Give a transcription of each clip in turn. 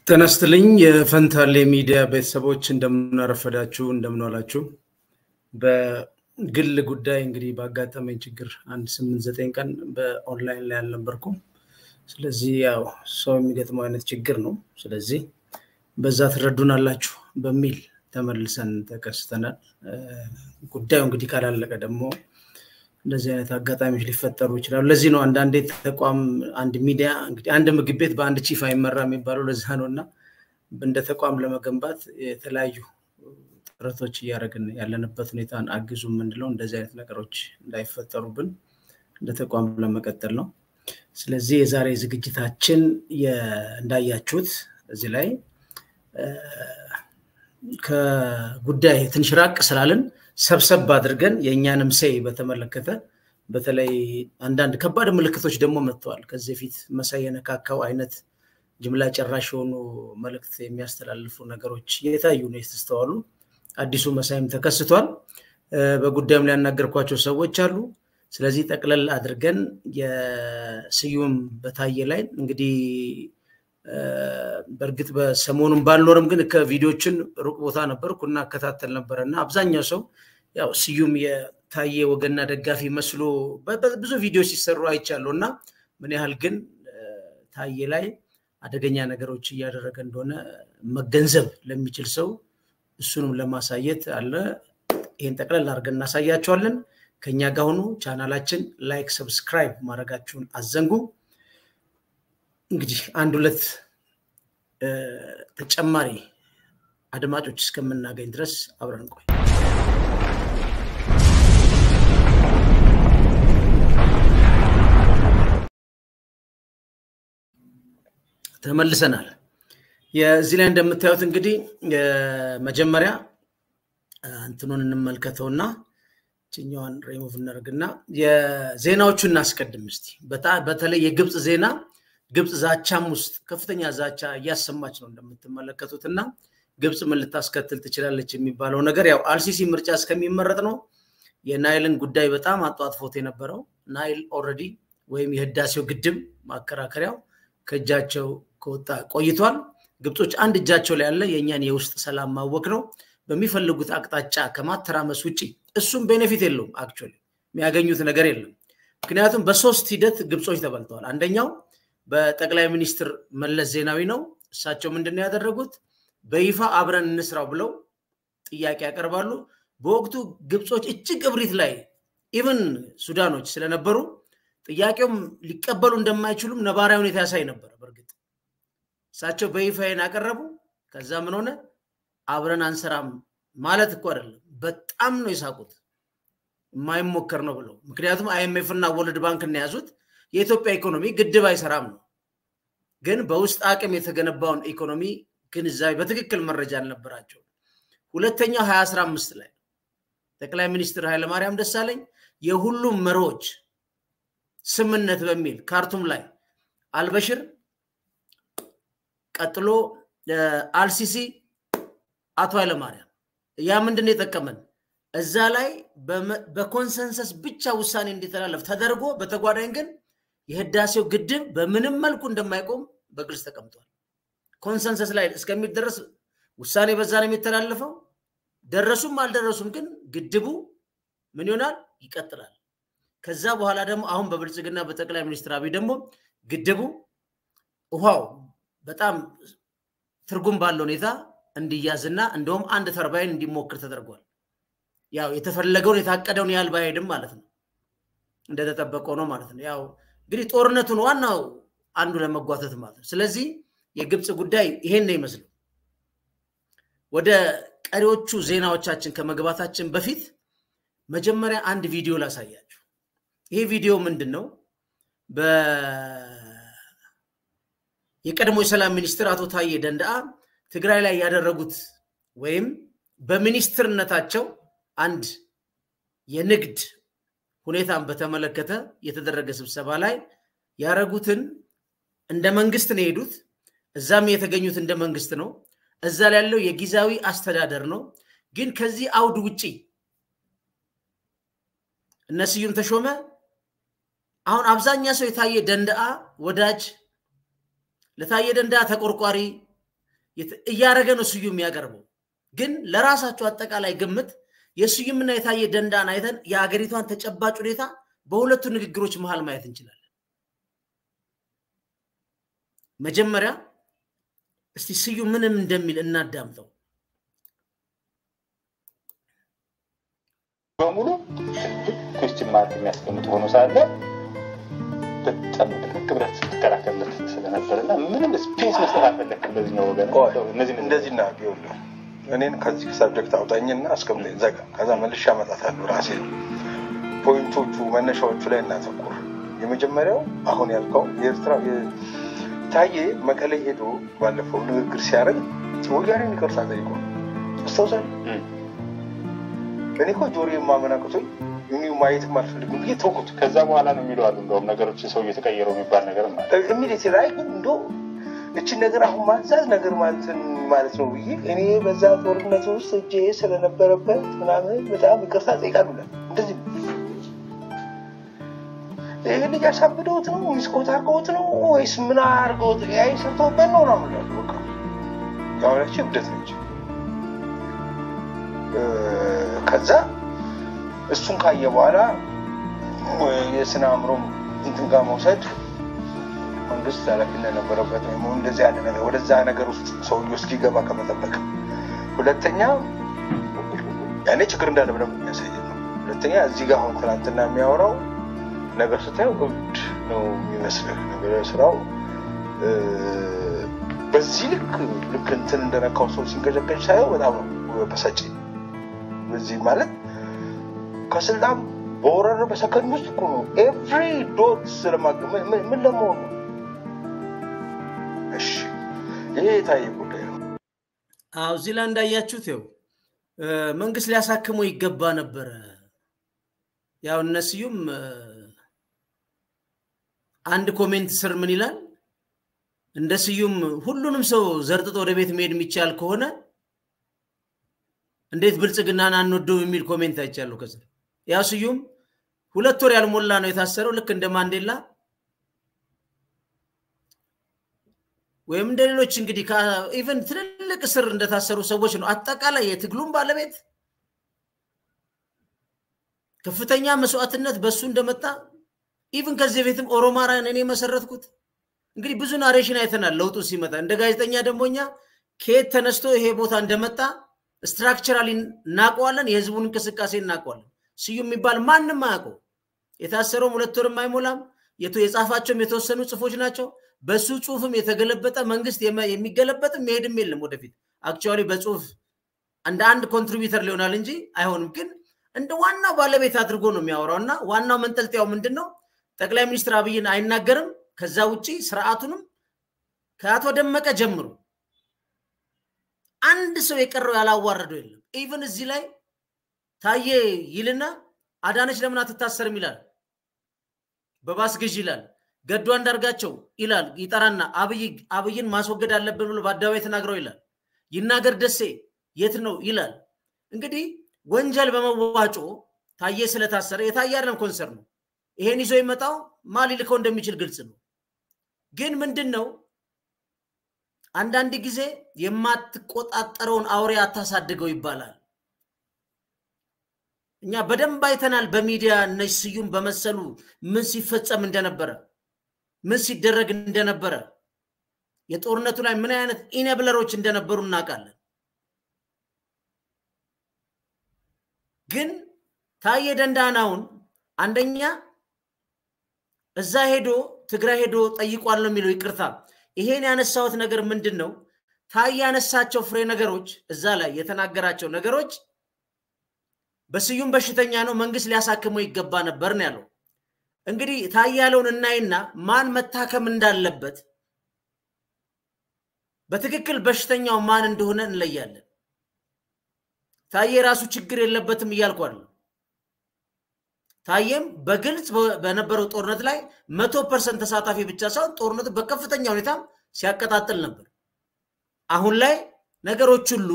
ጤና ይስጥልኝ የፈንታሌ ሚዲያ ቤተሰቦች እንደምናረፈዳችሁ እንደምንዋላችሁ። በግል ጉዳይ እንግዲህ ባጋጠመኝ ችግር አንድ ስምንት ዘጠኝ ቀን በኦንላይን ላይ አልነበርኩም። ስለዚህ ያው ሰው የሚገጥመው አይነት ችግር ነው። ስለዚህ በዛ ትረዱናላችሁ በሚል ተመልሰን ተከስተናል። ጉዳዩ እንግዲህ ካላለቀ ደግሞ እንደዚህ አይነት አጋጣሚዎች ሊፈጠሩ ይችላሉ። ለዚህ ነው አንዳንዴ ተቋም አንድ ሚዲያ እንግዲህ አንድ ምግብ ቤት በአንድ ቺፍ አይመራ የሚባለው ለዛ ነው እና እንደ ተቋም ለመገንባት የተለያዩ ጥረቶች እያደረግን ያለንበት ሁኔታን አግዙ የምንለው እንደዚህ አይነት ነገሮች እንዳይፈጠሩብን እንደ ተቋም ለመቀጠል ነው። ስለዚህ የዛሬ ዝግጅታችን እንዳያችሁት እዚህ ላይ ከጉዳይ ትንሽ ራቅ ስላልን ሰብሰብ አድርገን የእኛንም ሴይ በተመለከተ በተለይ አንዳንድ ከባድ ምልክቶች ደግሞ መጥተዋል። ከዚህ በፊት መሳይ የነካካው አይነት ጅምላ ጨራሽ የሆኑ መልእክት የሚያስተላልፉ ነገሮች የታዩ ነው የተስተዋሉ። አዲሱ መሳይም ተከስቷል። በጉዳዩም ላይ ያናገርኳቸው ሰዎች አሉ። ስለዚህ ጠቅለል አድርገን የስዩም በታየ ላይ እንግዲህ በእርግጥ በሰሞኑን ባልኖርም ግን ከቪዲዮችን ሩቅ ቦታ ነበርኩ እና እከታተል ነበረ እና አብዛኛው ሰው ያው ስዩም የታየ ወገንና ደጋፊ መስሎ ብዙ ቪዲዮ ሲሰሩ አይቻለሁ እና ምን ያህል ግን ታየ ላይ አደገኛ ነገሮች እያደረገ እንደሆነ መገንዘብ ለሚችል ሰው እሱንም ለማሳየት አለ። ይህን ጠቅለል አድርገን እናሳያቸዋለን። ከኛ ጋር ሆኑ። ቻናላችን ላይክ፣ ሰብስክራይብ ማድረጋችሁን አዘንጉ። እንግዲህ አንድ ሁለት ተጨማሪ አድማጮች እስከምናገኝ ድረስ አብረን ቆይ። ተመልሰናል። የዚህ ላይ እንደምታዩት እንግዲህ መጀመሪያ እንትኑን እንመልከተውና ችኛዋን ሬሞቭ እናደርግና የዜናዎቹን እናስቀድም እስቲ። በተለይ የግብፅ ዜና ግብፅ ዛቻም ውስጥ ከፍተኛ ዛቻ እያሰማች ነው እንደምትመለከቱት እና ግብፅ ምን ልታስከትል ትችላለች የሚባለው ነገር ያው አልሲሲ ምርጫ እስከሚመረጥ ነው። የናይልን ጉዳይ በጣም አጧጥፎት የነበረው ናይል ኦልሬዲ ወይም የህዳሴው ግድብ ማከራከሪያው ከእጃቸው ከወጣ ቆይቷል። ግብጾች አንድ እጃቸው ላይ ያለ የእኛን የውስጥ ሰላም ማወክ ነው። በሚፈልጉት አቅጣጫ ከማተራመስ ውጭ እሱም ቤኔፊት የለውም። አክቹዋሊ የሚያገኙት ነገር የለም። ምክንያቱም በሶስት ሂደት ግብጾች ተበልተዋል። አንደኛው በጠቅላይ ሚኒስትር መለስ ዜናዊ ነው። እሳቸው ምንድን ነው ያደረጉት? በይፋ አብረን እንስራው ብለው ጥያቄ ያቀርባሉ። በወቅቱ ግብጾች እጅግ እብሪት ላይ ኢቨን ሱዳኖች ስለነበሩ ጥያቄውም ሊቀበሉ እንደማይችሉም ነባራዊ ሁኔታ ያሳይ ነበር። በእርግጥ እሳቸው በይፋ ያቀረቡ። ከዛ ምን ሆነ? አብረን አንሰራም ማለት እኮ አይደለም። በጣም ነው የሳቁት። የማይሞከር ነው ብለው ምክንያቱም አይኤምኤፍ እና ወርልድ ባንክ እናያዙት የኢትዮጵያ ኢኮኖሚ ግድብ አይሰራም ነው። ግን በውስጥ አቅም የተገነባውን ኢኮኖሚ ግንዛቤ በትክክል መረጃ አልነበራቸው። ሁለተኛው ሀያ አስራ አምስት ላይ ጠቅላይ ሚኒስትር ኃይለማርያም ደሳለኝ የሁሉም መሪዎች ስምነት በሚል ካርቱም ላይ አልበሽር፣ ቀጥሎ አልሲሲ፣ አቶ ኃይለማርያም ያ ምንድን ነው የጠቀመን? እዛ ላይ በኮንሰንሰስ ብቻ ውሳኔ እንዲተላለፍ ተደርጎ በተጓዳኝ ግን የህዳሴው ግድብ በምንም መልኩ እንደማይቆም በግልጽ ተቀምጧል። ኮንሰንሰስ ላይ እስከሚደረስ ውሳኔ በዛ ነው የሚተላለፈው። ደረሱም አልደረሱም ግን ግድቡ ምን ይሆናል? ይቀጥላል። ከዛ በኋላ ደግሞ አሁን በብልጽግና በጠቅላይ ሚኒስትር አብይ ደግሞ ግድቡ ውሃው በጣም ትርጉም ባለው ሁኔታ እንዲያዝና እንደውም አንድ ተርባይን እንዲሞክር ተደርጓል። ያው የተፈለገውን የታቀደውን ያህል ባይሄድም ማለት ነው እንደተጠበቀው ነው ማለት ነው። ያው እንግዲህ ጦርነቱን ዋናው አንዱ ለመጓተት ማለት ነው። ስለዚህ የግብፅ ጉዳይ ይሄን ነው ይመስለው። ወደ ቀሪዎቹ ዜናዎቻችን ከመግባታችን በፊት መጀመሪያ አንድ ቪዲዮ ላሳያችሁ። ይሄ ቪዲዮ ምንድን ነው? የቀድሞ የሰላም ሚኒስትር አቶ ታዬ ደንደአ ትግራይ ላይ ያደረጉት ወይም በሚኒስትርነታቸው አንድ የንግድ ሁኔታን በተመለከተ የተደረገ ስብሰባ ላይ ያደረጉትን እንደ መንግስት ነው የሄዱት። እዛም የተገኙት እንደ መንግስት ነው። እዛ ላይ ያለው የጊዜያዊ አስተዳደር ነው። ግን ከዚህ አውድ ውጪ እነ ስዩም ተሾመ አሁን አብዛኛ ሰው የታየ ደንደአ ወዳጅ ለታየ ደንደአ ተቆርቋሪ እያደረገ ነው ስዩም የሚያቀርበው። ግን ለራሳቸው አጠቃላይ ግምት የስዩምና የታየ ደንዳን አይተን የሀገሪቷን ተጨባጭ ሁኔታ በሁለቱ ንግግሮች መሀል ማየት እንችላለን። መጀመሪያ እስቲ ስዩም ምንም እንደሚል እናዳምጠው። በሙሉ ኩስችን ማርክ የሚያስቀምጥ ሆኖ ሳለ በጣም ጥቅቅ ብለህ ስትከራከርለት ስለነበር እና ምንም ስፔስ መስጠት አልፈለግም በዚህኛው ወገን እነዚህ እንደዚህ ና ቢሆን እኔን ከዚህ ሰብጀክት አውጣኝና አስቀምጠኝ ዘጋ። ከዛ መልሼ አመጣታለሁ ራሴ ነው። ፖይንቶቹ መነሻዎቹ ላይ እናተኩር። የመጀመሪያው አሁን ያልከው የኤርትራ ታዬ መቀሌ ሄዶ ባለፈው ንግግር ሲያደርግ ወያኔን ይቅርታ ጠይቆ አስታውሳል። እኔ እኮ ጆሮ የማመናቅቶኝ እኒ ማየትም አልፈልግም ብዬ ተውኩት። ከዛ በኋላ ነው የሚሉ አሉ። እንደውም ነገሮች ሰው እየተቀየረው የሚባል ነገር ኢሚዲት ላይ ግን እንዶ እችን ነገር አሁን ማንሳት ነገር ማለትን ማለት ነው ብዬ እኔ በዛ ጦርነት ውስጥ እጄ ስለነበረበት ምናምን በጣም ይቅርታ ጠይቃሉለ እንደዚህ ይህ ልጅ አሳብደውት ነው ሚስኮት አድርገውት ነው ወይስ ምን አድርገውት ያ ሰርተውበት ነው ነው ምላሉ በቃ ያሁነች እብደት ነች። ከዛ እሱን ካየ በኋላ የስነ አእምሮም እንትን ጋር መውሰድ መንግስት ኃላፊነት ነበረበት ወይም እንደዚህ ያለ ነገር ወደዛ ነገር ውስጥ ሰውዬው እስኪገባ ከመጠበቅ፣ ሁለተኛ ያኔ ችግር እንዳለ በደንብ የሚያሳይ ነው። ሁለተኛ እዚህ ጋር አሁን ትናንትና የሚያወራው ነገር ስታየው እብድ ነው የሚመስልህ ነገር ስራው በዚህ ልክ ልክ እንትን እንደነካው ሰው ሲንገጨገጭ ሳየው በጣም ነው በሳጨኝ። በዚህ ማለት ከስልጣን በወረረ በሰከንድ ውስጥ እኮ ነው ኤቭሪ ዶት ስለማገ ምን ለመሆኑ እሺ ይሄ የታየ ጉዳይ ነው። አዎ እዚህ ላይ እንዳያችሁት ው መንግስት ሊያሳክመው ይገባ ነበረ። ያው እነስዩም አንድ ኮሜንት ስር ምን ይላል? እንደ ስዩም ሁሉንም ሰው ዘርጥጦ ወደ ቤት መሄድ የሚቻል ከሆነ እንዴት ብልጽግናን አንወደው የሚል ኮሜንት አይቻለሁ። ከስር ያው ስዩም ሁለት ወር ያልሞላ ነው የታሰረው ልክ እንደ ማንዴላ ወይም እንደ ሌሎች እንግዲህ ኢቨን ትልልቅ እስር እንደታሰሩ ሰዎች ነው። አጠቃላይ የትግሉም ባለቤት ከፍተኛ መስዋዕትነት በሱ እንደመጣ ኢቨን ከዚህ በፊትም ኦሮማራን እኔ መሰረትኩት። እንግዲህ ብዙ ናሬሽን አይተናል ለውጡ ሲመጣ። እንደ ጋዜጠኛ ደግሞ እኛ ከየት ተነስቶ ይሄ ቦታ እንደመጣ ስትራክቸራሊ እናውቀዋለን። የህዝቡን እንቅስቃሴ እናውቀዋለን። ስዩም የሚባል ማንም አያውቀው። የታሰረውም ሁለት ወርም አይሞላም። የጻፋቸውም የተወሰኑ ጽፎች ናቸው። በሱ ጽሁፍም የተገለበጠ መንግስት የሚገለበጥም መሄድም የለም ወደፊት። አክቹዋሊ በጽሁፍ እንደ አንድ ኮንትሪቢዩተር ሊሆናል እንጂ አይሆንም። ግን እንደ ዋናው ባለቤት አድርጎ ነው የሚያወራው እና ዋናው መንጠልጥያው ምንድን ነው? ጠቅላይ ሚኒስትር አብይን አይናገርም። ከዛ ውጭ ስርዓቱንም ከአቶ ደመቀ ጀምሮ አንድ ሰው የቀረው ያላዋረደው የለም። ኢቨን እዚህ ላይ ታዬ ይልና አዳነች ለምን አትታሰርም ይላል። በባስ ግዥ ይላል። ገዱ አንዳርጋቸው ይላል ይጠራና አብይን ማስወገድ አለብን ብሎ በአደባባይ ተናግረው ይላል። ይናገር ደሴ የት ነው ይላል። እንግዲህ ወንጀል በመዋጮ ታዬ ስለታሰረ የታየ አይደለም ኮንሰርን ነው። ይሄን ይዞ ይመጣው ማ ሊልከው እንደሚችል ግልጽ ነው። ግን ምንድን ነው አንዳንድ ጊዜ የማትቆጣጠረውን አውሬ አታሳድገው ይባላል። እኛ በደንብ አይተናል። በሚዲያ እነዚህ ስዩም በመሰሉ ምን ሲፈጸም እንደነበረ ምን ሲደረግ እንደነበረ የጦርነቱ ላይ ምን አይነት ኢነብለሮች እንደነበሩ እናውቃለን። ግን ታዬ ደንዳናውን አንደኛ እዛ ሄዶ ትግራይ ሄዶ ጠይቋል ነው የሚለው። ይቅርታ ይሄን ያነሳሁት ነገር ምንድን ነው? ታዬ ያነሳቸው ፍሬ ነገሮች እዛ ላይ የተናገራቸው ነገሮች በስዩም በሽተኛ ነው፣ መንግስት ሊያሳክመው ይገባ ነበር ነው ያለው። እንግዲህ ታዬ ያለውን እናይና ማን መታከም እንዳለበት በትክክል በሽተኛው ማን እንደሆነ እንለያለን። ታዬ የራሱ ችግር የለበትም እያልኩ አይደለም። ታዬም በግልጽ በነበረው ጦርነት ላይ መቶ ፐርሰንት ተሳታፊ ብቻ ሳይሆን ጦርነቱ በከፍተኛ ሁኔታም ሲያቀጣጥል ነበር። አሁን ላይ ነገሮች ሁሉ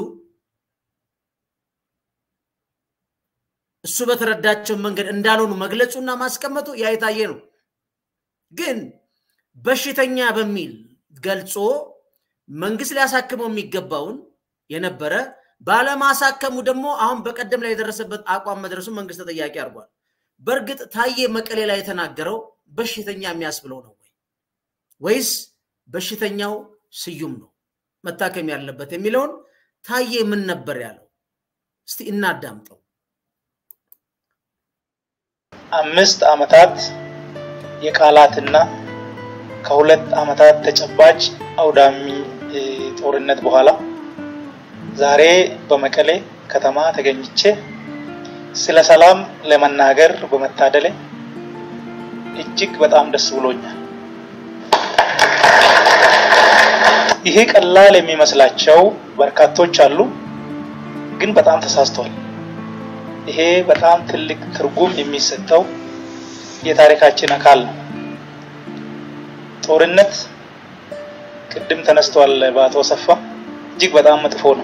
እሱ በተረዳቸው መንገድ እንዳልሆኑ መግለጹና ማስቀመጡ ያ የታየ ነው። ግን በሽተኛ በሚል ገልጾ መንግስት ሊያሳክመው የሚገባውን የነበረ ባለማሳከሙ ደግሞ አሁን በቀደም ላይ የደረሰበት አቋም መድረሱ መንግስት ተጠያቂ አድርጓል። በእርግጥ ታዬ መቀሌ ላይ የተናገረው በሽተኛ የሚያስብለው ነው ወይ ወይስ በሽተኛው ስዩም ነው መታከም ያለበት የሚለውን ታዬ ምን ነበር ያለው? እስቲ እናዳምጠው። አምስት ዓመታት የቃላትና ከሁለት ዓመታት ተጨባጭ አውዳሚ ጦርነት በኋላ ዛሬ በመቀሌ ከተማ ተገኝቼ ስለ ሰላም ለመናገር በመታደሌ እጅግ በጣም ደስ ብሎኛል። ይሄ ቀላል የሚመስላቸው በርካቶች አሉ፣ ግን በጣም ተሳስተዋል። ይሄ በጣም ትልቅ ትርጉም የሚሰጠው የታሪካችን አካል ነው። ጦርነት ቅድም ተነስቷል በአቶ ሰፋ እጅግ በጣም መጥፎ ነው።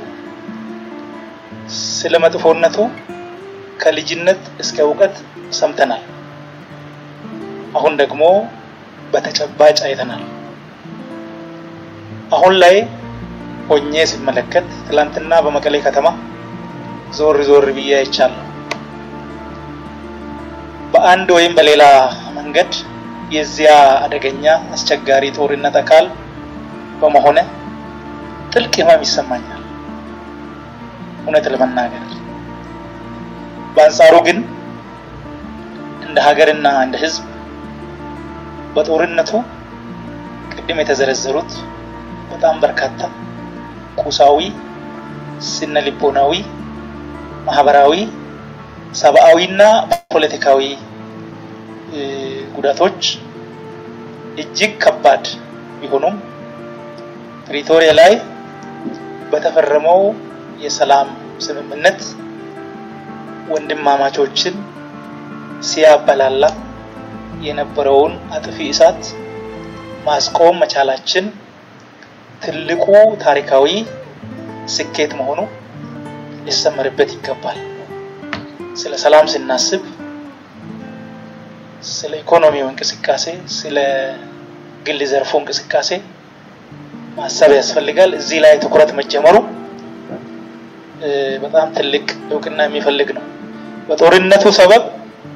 ስለ መጥፎነቱ ከልጅነት እስከ እውቀት ሰምተናል። አሁን ደግሞ በተጨባጭ አይተናል። አሁን ላይ ሆኜ ሲመለከት ትላንትና በመቀሌ ከተማ ዞር ዞር ብዬ አይቻለሁ። በአንድ ወይም በሌላ መንገድ የዚያ አደገኛ አስቸጋሪ ጦርነት አካል በመሆነ ጥልቅ ህመም ይሰማኛል። እውነት ለመናገር በአንጻሩ ግን እንደ ሀገርና እንደ ህዝብ በጦርነቱ ቅድም የተዘረዘሩት በጣም በርካታ ቁሳዊ፣ ስነ ልቦናዊ፣ ማህበራዊ፣ ሰብአዊና ፖለቲካዊ ጉዳቶች እጅግ ከባድ ቢሆኑም ፕሪቶሪያ ላይ በተፈረመው የሰላም ስምምነት ወንድማማቾችን ሲያበላላ የነበረውን አጥፊ እሳት ማስቆም መቻላችን ትልቁ ታሪካዊ ስኬት መሆኑ ሊሰመርበት ይገባል። ስለ ሰላም ስናስብ ስለ ኢኮኖሚው እንቅስቃሴ፣ ስለ ግል ዘርፉ እንቅስቃሴ ማሰብ ያስፈልጋል። እዚህ ላይ ትኩረት መጀመሩ በጣም ትልቅ እውቅና የሚፈልግ ነው። በጦርነቱ ሰበብ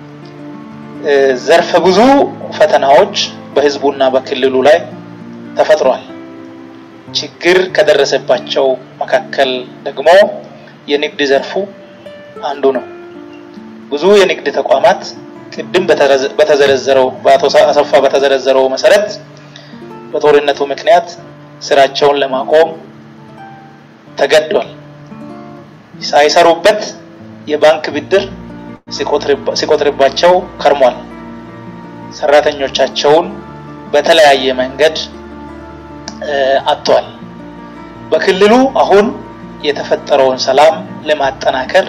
ዘርፈ ብዙ ፈተናዎች በህዝቡና በክልሉ ላይ ተፈጥሯል። ችግር ከደረሰባቸው መካከል ደግሞ የንግድ ዘርፉ አንዱ ነው። ብዙ የንግድ ተቋማት ቅድም በተዘረዘረው በአቶ አሰፋ በተዘረዘረው መሰረት በጦርነቱ ምክንያት ስራቸውን ለማቆም ተገዷል። ሳይሰሩበት የባንክ ብድር ሲቆጥርባቸው ከርሟል። ሰራተኞቻቸውን በተለያየ መንገድ አጥቷል። በክልሉ አሁን የተፈጠረውን ሰላም ለማጠናከር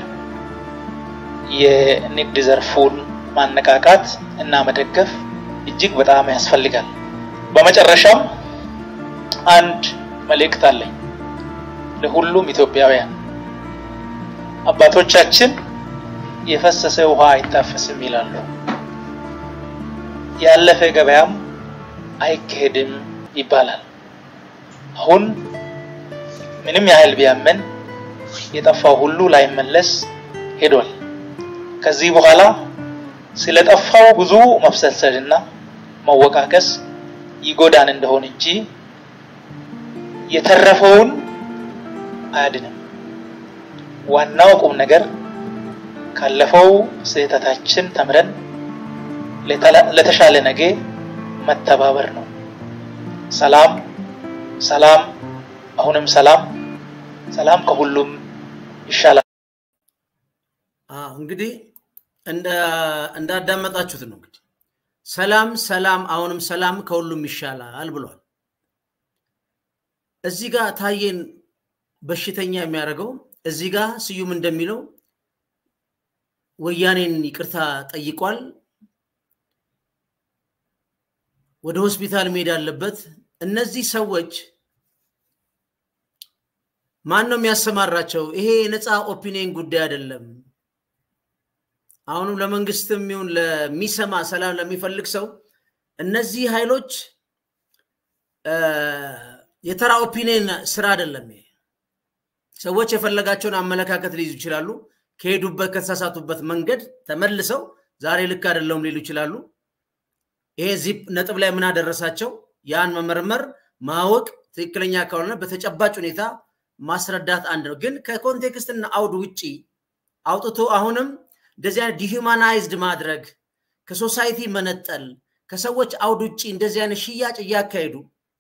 የንግድ ዘርፉን ማነቃቃት እና መደገፍ እጅግ በጣም ያስፈልጋል። በመጨረሻም አንድ መልእክት አለኝ ለሁሉም ኢትዮጵያውያን። አባቶቻችን የፈሰሰ ውሃ አይታፈስም ይላሉ። ያለፈ ገበያም አይካሄድም ይባላል። አሁን ምንም ያህል ቢያመን የጠፋው ሁሉ ላይመለስ ሄዷል። ከዚህ በኋላ ስለጠፋው ብዙ መብሰልሰልና መወቃቀስ ይጎዳን እንደሆን እንጂ የተረፈውን አያድንም። ዋናው ቁም ነገር ካለፈው ስህተታችን ተምረን ለተሻለ ነገ መተባበር ነው። ሰላም ሰላም፣ አሁንም ሰላም፣ ሰላም ከሁሉም ይሻላል። እንግዲህ እንዳዳመጣችሁት ነው እንግዲህ ሰላም ሰላም፣ አሁንም ሰላም ከሁሉም ይሻላል ብሏል። እዚህ ጋር ታዬን በሽተኛ የሚያደርገው እዚህ ጋር ስዩም እንደሚለው ወያኔን ይቅርታ ጠይቋል። ወደ ሆስፒታል መሄድ አለበት። እነዚህ ሰዎች ማን ነው የሚያሰማራቸው? ይሄ የነፃ ኦፒኒየን ጉዳይ አይደለም። አሁንም ለመንግስትም ይሁን ለሚሰማ ሰላም ለሚፈልግ ሰው እነዚህ ኃይሎች የተራ ኦፒኒየን ስራ አይደለም። ይሄ ሰዎች የፈለጋቸውን አመለካከት ሊይዙ ይችላሉ። ከሄዱበት ከተሳሳቱበት መንገድ ተመልሰው ዛሬ ልክ አይደለውም ሊሉ ይችላሉ። ይሄ እዚህ ነጥብ ላይ ምን አደረሳቸው? ያን መመርመር ማወቅ ትክክለኛ ካልሆነ በተጨባጭ ሁኔታ ማስረዳት አንድ ነው። ግን ከኮንቴክስትና አውድ ውጪ አውጥቶ አሁንም እንደዚህ አይነት ዲሁማናይዝድ ማድረግ ከሶሳይቲ መነጠል ከሰዎች አውድ ውጭ እንደዚህ አይነት ሽያጭ እያካሄዱ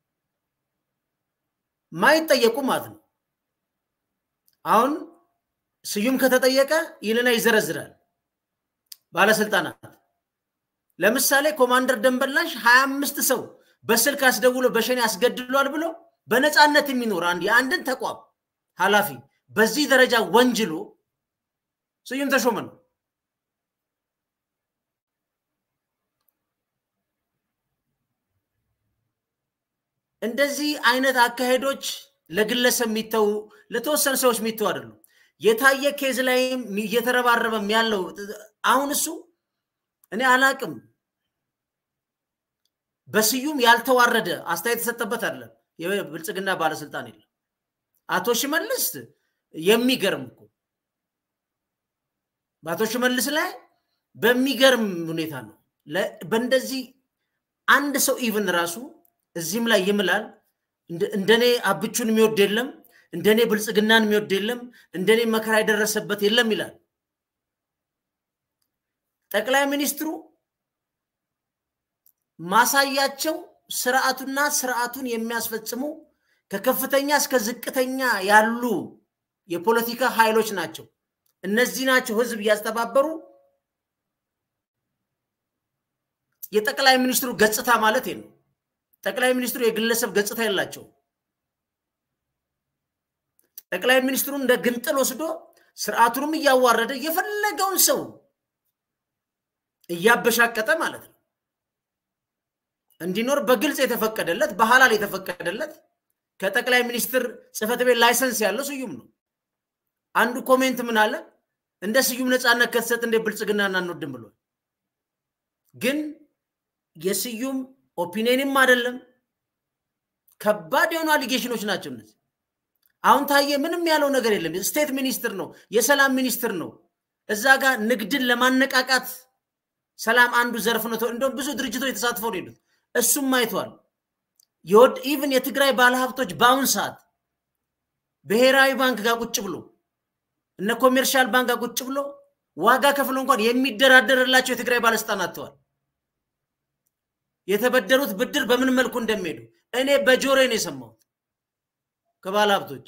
ማይጠየቁ ማለት ነው። አሁን ስዩም ከተጠየቀ ይልና ይዘረዝራል። ባለስልጣናት ለምሳሌ ኮማንደር ደንበላሽ ሀያ አምስት ሰው በስልክ አስደውሎ በሸኔ አስገድሏል ብሎ በነፃነት የሚኖር አንድ የአንድን ተቋም ኃላፊ በዚህ ደረጃ ወንጅሎ ስዩም ተሾመ ነው። እንደዚህ አይነት አካሄዶች ለግለሰብ የሚተዉ ለተወሰኑ ሰዎች የሚተዉ አይደሉም። የታየ ኬዝ ላይም እየተረባረበም ያለው አሁን እሱ እኔ አላቅም በስዩም ያልተዋረደ አስተያየት የተሰጠበት አይደለም። የብልጽግና ባለስልጣን የለም። አቶ ሽመልስ የሚገርም እኮ በአቶ ሽመልስ ላይ በሚገርም ሁኔታ ነው። በእንደዚህ አንድ ሰው ኢቭን ራሱ እዚህም ላይ ይምላል። እንደኔ አብቹን የሚወድ የለም፣ እንደኔ ብልጽግናን የሚወድ የለም፣ እንደኔ መከራ የደረሰበት የለም ይላል። ጠቅላይ ሚኒስትሩ ማሳያቸው ስርዓቱና ስርዓቱን የሚያስፈጽሙ ከከፍተኛ እስከ ዝቅተኛ ያሉ የፖለቲካ ኃይሎች ናቸው። እነዚህ ናቸው ህዝብ እያስተባበሩ የጠቅላይ ሚኒስትሩ ገጽታ ማለት ነው። ጠቅላይ ሚኒስትሩ የግለሰብ ገጽታ የላቸው። ጠቅላይ ሚኒስትሩ እንደ ግንጥል ወስዶ ስርዓቱንም እያዋረደ የፈለገውን ሰው እያበሻቀጠ ማለት ነው እንዲኖር በግልጽ የተፈቀደለት በሐላል የተፈቀደለት ከጠቅላይ ሚኒስትር ጽህፈት ቤት ላይሰንስ ያለው ስዩም ነው። አንዱ ኮሜንት ምን አለ? እንደ ስዩም ነፃነት ከተሰጥ እንደ ብልጽግና አንወድም ብሏል። ግን የስዩም ኦፒኒየንም አይደለም ከባድ የሆኑ አሊጌሽኖች ናቸው እነዚህ። አሁን ታየ ምንም ያለው ነገር የለም። ስቴት ሚኒስትር ነው፣ የሰላም ሚኒስትር ነው። እዛ ጋር ንግድን ለማነቃቃት ሰላም አንዱ ዘርፍ ነው። እንደውም ብዙ ድርጅቶች የተሳትፈው ነው ሄዱት። እሱም አይቷል። የወድ ኢቭን የትግራይ ባለሀብቶች በአሁን ሰዓት ብሔራዊ ባንክ ጋር ቁጭ ብሎ እነ ኮሜርሻል ባንክ ጋር ቁጭ ብሎ ዋጋ ከፍሎ እንኳን የሚደራደርላቸው የትግራይ ባለስልጣን አጥተዋል። የተበደሩት ብድር በምን መልኩ እንደሚሄዱ እኔ በጆሮዬ ነው የሰማሁት ከባለ ሀብቶች።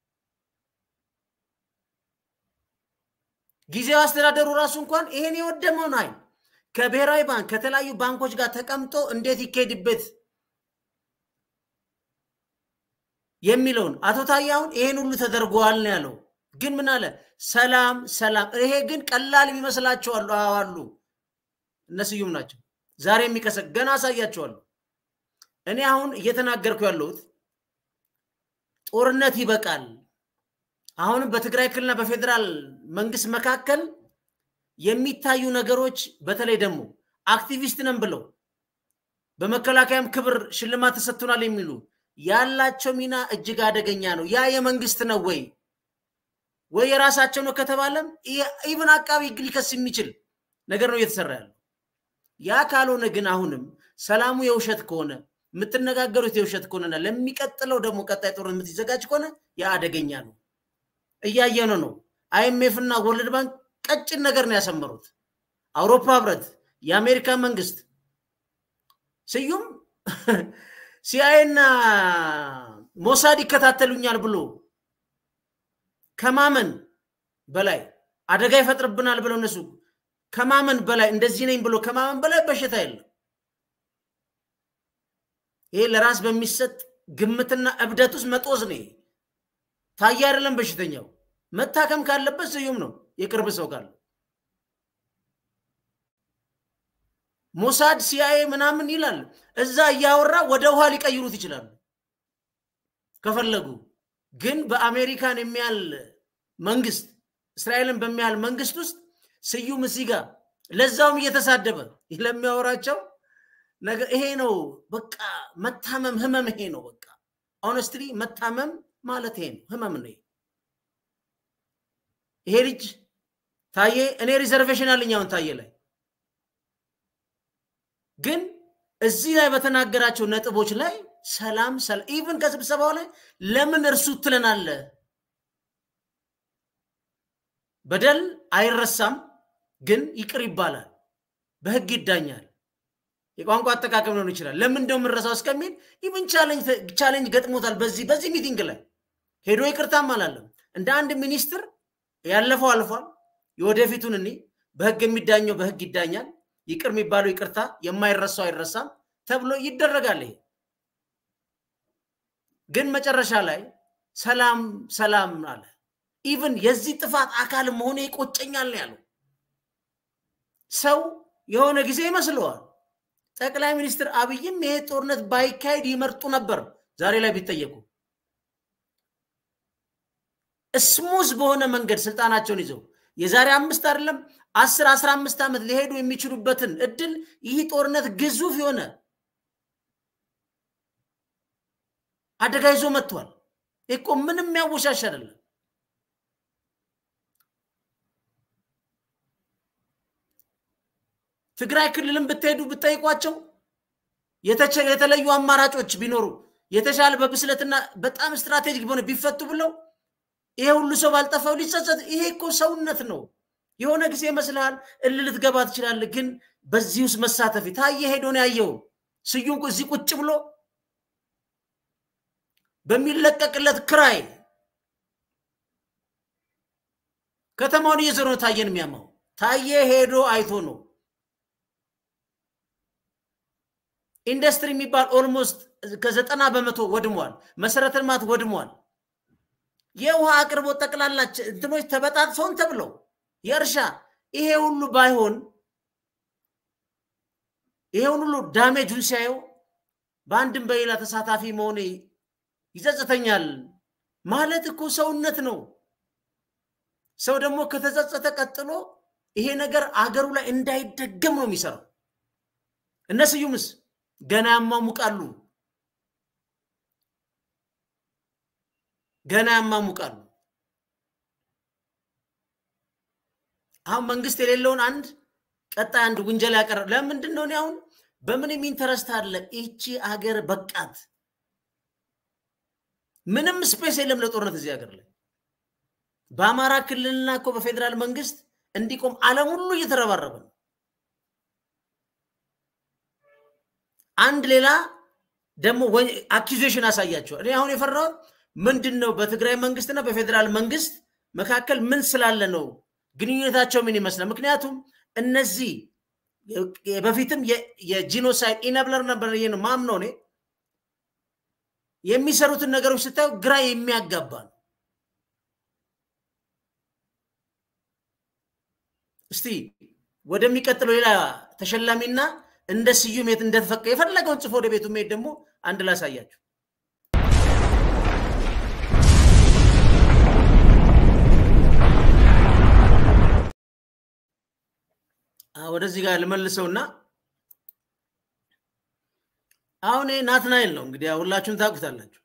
ጊዜያዊ አስተዳደሩ ራሱ እንኳን ይሄን የወደመውን ኃይል ከብሔራዊ ባንክ ከተለያዩ ባንኮች ጋር ተቀምጦ እንዴት ይካሄድበት የሚለውን አቶ ታዬ አሁን ይሄን ሁሉ ተደርጓል ነው ያለው። ግን ምን አለ? ሰላም ሰላም። ይሄ ግን ቀላል የሚመስላቸው አሉ አሉ እነ ስዩም ናቸው። ዛሬ የሚቀሰ ገና አሳያቸዋለሁ። እኔ አሁን እየተናገርኩ ያለሁት ጦርነት ይበቃል። አሁንም በትግራይ ክልልና በፌዴራል መንግስት መካከል የሚታዩ ነገሮች በተለይ ደግሞ አክቲቪስት ነን ብለው በመከላከያም ክብር ሽልማት ተሰጥቶናል የሚሉ ያላቸው ሚና እጅግ አደገኛ ነው። ያ የመንግስት ነው ወይ ወይ የራሳቸው ነው ከተባለም ኢቭን አቃቢ ህግ ሊከስ የሚችል ነገር ነው እየተሰራ ያለው። ያ ካልሆነ ግን አሁንም ሰላሙ የውሸት ከሆነ የምትነጋገሩት የውሸት ከሆነና ለሚቀጥለው ደግሞ ቀጣይ ጦርነት የምትዘጋጅ ከሆነ ያ አደገኛ ነው። እያየነ ነው። አይኤምኤፍ እና ወርልድ ባንክ ቀጭን ነገር ነው ያሰመሩት። አውሮፓ ህብረት፣ የአሜሪካ መንግስት ስዩም ሲአይኤ እና ሞሳድ ይከታተሉኛል ብሎ ከማመን በላይ አደጋ ይፈጥርብናል ብለው እነሱ ከማመን በላይ እንደዚህ ነኝ ብሎ ከማመን በላይ በሽታ የለም። ይሄ ለራስ በሚሰጥ ግምትና እብደት ውስጥ መጦዝ ነው። ታዬ አይደለም በሽተኛው። መታከም ካለበት ስዩም ነው የቅርብ ሰው ካለ ሞሳድ ሲአይኤ ምናምን ይላል። እዛ እያወራ ወደ ውሃ ሊቀይሩት ይችላሉ ከፈለጉ። ግን በአሜሪካን የሚያህል መንግስት እስራኤልን በሚያህል መንግስት ውስጥ ስዩም እዚህ ጋር ለዛውም እየተሳደበ ለሚያወራቸው ነገር ይሄ ነው በቃ መታመም ህመም ይሄ ነው በቃ ኦነስትሊ መታመም ማለት ይሄ ነው፣ ህመም ነው። ይሄ ልጅ ታዬ እኔ ሪዘርቬሽን አለኝ አሁን ታዬ ላይ ግን እዚህ ላይ በተናገራቸው ነጥቦች ላይ ሰላም ሰላም ኢቭን ከስብሰባው ላይ ለምን እርሱ ትለናለ? በደል አይረሳም፣ ግን ይቅር ይባላል፣ በህግ ይዳኛል። የቋንቋ አጠቃቀም ሊሆን ይችላል። ለምን እንደው የምንረሳው እስከሚል ኢቭን ቻሌንጅ ገጥሞታል። በዚህ በዚህ ሚቲንግ ላይ ሄዶ ይቅርታም አላለም። እንደ አንድ ሚኒስትር ያለፈው አልፏል፣ የወደፊቱን እኔ በህግ የሚዳኘው በህግ ይዳኛል፣ ይቅር የሚባለው ይቅርታ፣ የማይረሳው አይረሳም ተብሎ ይደረጋል። ይሄ ግን መጨረሻ ላይ ሰላም ሰላም አለ። ኢቭን የዚህ ጥፋት አካል መሆኑ ይቆጨኛል ነው ያለው። ሰው የሆነ ጊዜ ይመስለዋል ጠቅላይ ሚኒስትር አብይም ይሄ ጦርነት ባይካሄድ ይመርጡ ነበር። ዛሬ ላይ ቢጠየቁ ስሙዝ በሆነ መንገድ ስልጣናቸውን ይዘው የዛሬ አምስት አይደለም አስር አስራ አምስት ዓመት ሊሄዱ የሚችሉበትን እድል ይህ ጦርነት ግዙፍ የሆነ አደጋ ይዞ መጥቷል። እኮ ምንም የሚያወሻሽ አይደለም። ትግራይ ክልልን ብትሄዱ ብትጠይቋቸው የተለዩ አማራጮች ቢኖሩ የተሻለ በብስለትና በጣም ስትራቴጂክ በሆነ ቢፈቱ ብለው ይሄ ሁሉ ሰው ባልጠፋው ሊጸጸት። ይሄ እኮ ሰውነት ነው። የሆነ ጊዜ ይመስልሃል እልል ልትገባ ትችላለህ፣ ግን በዚህ ውስጥ መሳተፍ ታየ ሄዶ ነው ያየው። ስዩም እዚህ ቁጭ ብሎ በሚለቀቅለት ክራይ ከተማውን እየዞረ ነው ታየን የሚያማው። ታየ ሄዶ አይቶ ነው። ኢንዱስትሪ የሚባል ኦልሞስት ከዘጠና በመቶ ወድሟል። መሰረተ ልማት ወድሟል። የውሃ አቅርቦት ጠቅላላች እንትኖች ተበጣጥሰውን ተብለው የእርሻ ይሄ ሁሉ ባይሆን ይሄውን ሁሉ ዳሜጁን ሲያየው በአንድም በሌላ ተሳታፊ መሆኔ ይጸጽተኛል ማለት እኮ ሰውነት ነው። ሰው ደግሞ ከተጸጸተ ቀጥሎ ይሄ ነገር አገሩ ላይ እንዳይደገም ነው የሚሰራው። እነ ስዩምስ ገና ያማሙቃሉ፣ ገና ያማሙቃሉ። አሁን መንግስት የሌለውን አንድ ቀጣይ አንድ ውንጀላ ያቀረ ለምንድን ነው? እኔ አሁን በምንም ኢንተረስት አለ ይቺ አገር በቃት። ምንም ስፔስ የለም ለጦርነት እዚህ ሀገር ላይ በአማራ ክልልና እኮ በፌዴራል መንግስት እንዲቆም ዓለም ሁሉ እየተረባረበ ነው። አንድ ሌላ ደግሞ አኪዜሽን አሳያቸዋል። እኔ አሁን የፈራሁት ምንድን ነው በትግራይ መንግስትና በፌዴራል መንግስት መካከል ምን ስላለ ነው? ግንኙነታቸው ምን ይመስላል? ምክንያቱም እነዚህ በፊትም የጂኖሳይድ ኢነብለር ነበር ነው ማምነው እኔ የሚሰሩትን ነገሮች ስታዩ ግራ የሚያጋባ ነው። እስቲ ወደሚቀጥለው ሌላ ተሸላሚና እንደ ስዩም የት እንደተፈቀ የፈለገውን ጽፎ ወደ ቤቱ መሄድ ደግሞ አንድ ላሳያችሁ። ወደዚህ ጋር ልመልሰውና አሁን ናትናኤል ነው እንግዲህ ሁላችሁም ታውቁታላችሁ።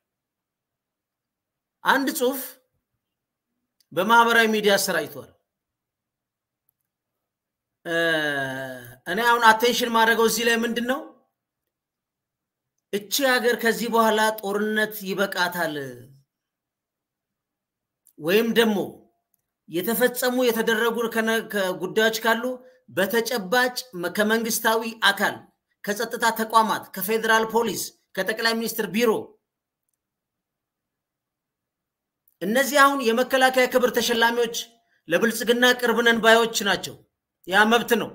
አንድ ጽሁፍ በማህበራዊ ሚዲያ አሰራጭቷል። እኔ አሁን አቴንሽን ማድረገው እዚህ ላይ ምንድን ነው እቺ ሀገር ከዚህ በኋላ ጦርነት ይበቃታል ወይም ደግሞ የተፈጸሙ የተደረጉ ጉዳዮች ካሉ በተጨባጭ ከመንግስታዊ አካል ከጸጥታ ተቋማት ከፌዴራል ፖሊስ ከጠቅላይ ሚኒስትር ቢሮ እነዚህ አሁን የመከላከያ ክብር ተሸላሚዎች ለብልጽግና ቅርብ ነን ባዮች ናቸው። ያ መብት ነው።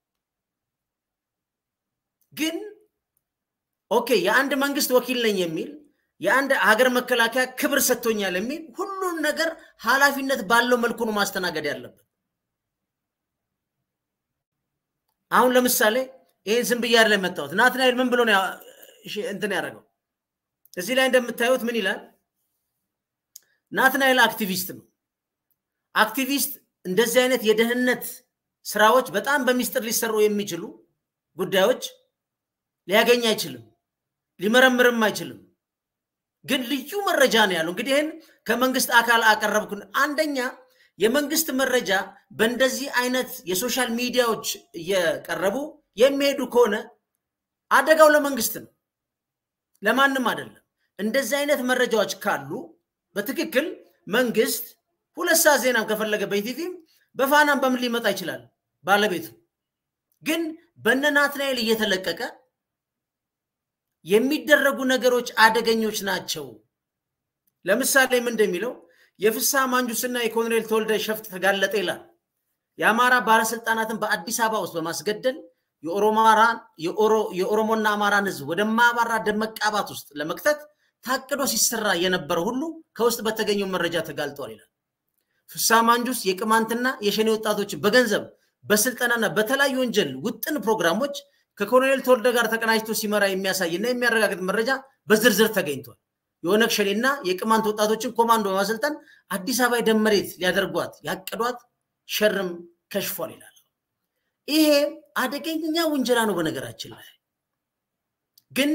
ግን ኦኬ የአንድ መንግስት ወኪል ነኝ የሚል የአንድ ሀገር መከላከያ ክብር ሰጥቶኛል የሚል ሁሉን ነገር ኃላፊነት ባለው መልኩ ነው ማስተናገድ ያለበት። አሁን ለምሳሌ ይህን ዝም ብዬ አይደለም የመጣሁት። ናትናኤል ምን ብሎ ነው እንትን ያደረገው? እዚህ ላይ እንደምታዩት ምን ይላል? ናትናኤል አክቲቪስት ነው። አክቲቪስት እንደዚህ አይነት የደህንነት ስራዎች በጣም በሚስጥር ሊሰሩ የሚችሉ ጉዳዮች ሊያገኝ አይችልም፣ ሊመረምርም አይችልም። ግን ልዩ መረጃ ነው ያለው። እንግዲህ ይህን ከመንግስት አካል አቀረብኩ። አንደኛ የመንግስት መረጃ በእንደዚህ አይነት የሶሻል ሚዲያዎች እየቀረቡ የሚሄዱ ከሆነ አደጋው ለመንግስት ነው፣ ለማንም አይደለም። እንደዚህ አይነት መረጃዎች ካሉ በትክክል መንግስት ሁለት ሰዓት ዜናም ከፈለገ በኢቲቪም በፋናም በምን ሊመጣ ይችላል ባለቤቱ። ግን በነ ናትናኤል እየተለቀቀ የሚደረጉ ነገሮች አደገኞች ናቸው። ለምሳሌ ምን እንደሚለው የፍስሐ ማንጁስና የኮሎኔል ተወልደ ሸፍጥ ተጋለጠ ይላል። የአማራ ባለስልጣናትን በአዲስ አበባ ውስጥ በማስገደል የኦሮሞና አማራን ህዝብ ወደማያባራ ደም መቃባት ውስጥ ለመክተት ታቅዶ ሲሰራ የነበረ ሁሉ ከውስጥ በተገኘው መረጃ ተጋልጧል ይላል። ፍስሐ ማንጁስ የቅማንትና የሸኔ ወጣቶችን በገንዘብ በስልጠናና በተለያዩ ወንጀል ውጥን ፕሮግራሞች ከኮሎኔል ተወልደ ጋር ተቀናጅቶ ሲመራ የሚያሳይና የሚያረጋግጥ መረጃ በዝርዝር ተገኝቷል። የኦነግ ሸኔና የቅማንት ወጣቶችን ኮማንዶ በማሰልጠን አዲስ አበባ የደም መሬት ሊያደርጓት ያቀዷት ሸርም ከሽፏል ይላል። ይሄ አደገኛ ውንጀላ ነው። በነገራችን ላይ ግን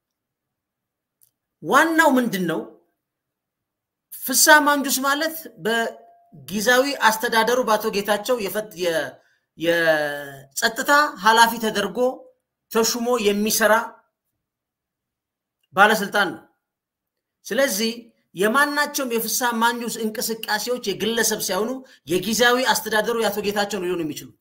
ዋናው ምንድን ነው? ፍስሐ ማንጁስ ማለት በጊዜያዊ አስተዳደሩ በአቶ ጌታቸው የጸጥታ ኃላፊ ተደርጎ ተሹሞ የሚሰራ ባለስልጣን ነው። ስለዚህ የማናቸውም የፍስሐ ማንጁስ እንቅስቃሴዎች የግለሰብ ሳይሆኑ የጊዜያዊ አስተዳደሩ የአቶ ጌታቸው ነው ሊሆኑ የሚችሉት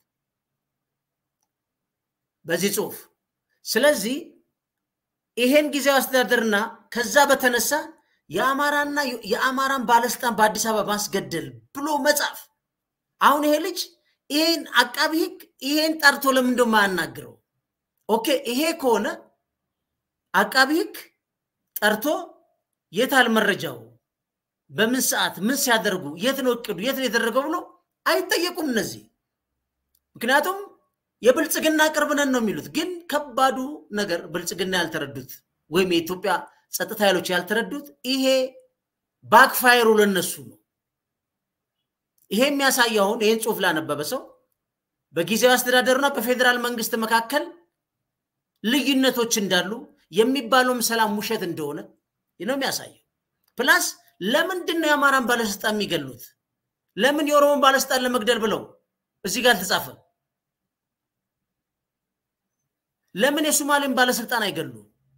በዚህ ጽሁፍ። ስለዚህ ይሄን ጊዜያዊ አስተዳደርና ከዛ በተነሳ የአማራና የአማራን ባለስልጣን በአዲስ አበባ ማስገደል ብሎ መጻፍ አሁን ይሄ ልጅ ይሄን አቃቢ ህግ ይሄን ጠርቶ ለምን እንደው የማያናግረው? ኦኬ ይሄ ከሆነ አቃቢ ህግ ጠርቶ የታል መረጃው፣ በምን ሰዓት ምን ሲያደርጉ፣ የት ነው እቅዱ፣ የት ነው የተደረገው ብሎ አይጠየቁም እነዚህ። ምክንያቱም የብልጽግና ቅርብ ነን ነው የሚሉት። ግን ከባዱ ነገር ብልጽግና ያልተረዱት ወይም የኢትዮጵያ ጸጥታ ኃይሎች ያልተረዱት ይሄ ባክፋይሩ ለነሱ ነው። ይሄ የሚያሳየው አሁን ይህን ጽሁፍ ላነበበ ሰው በጊዜያዊ አስተዳደሩና በፌዴራል መንግስት መካከል ልዩነቶች እንዳሉ የሚባለውም ሰላም ውሸት እንደሆነ ነው የሚያሳየው። ፕላስ ለምንድን ነው የአማራን ባለስልጣን የሚገሉት? ለምን የኦሮሞን ባለስልጣን ለመግደል ብለው እዚህ ጋር አልተጻፈም? ለምን የሶማሌን ባለስልጣን አይገሉ?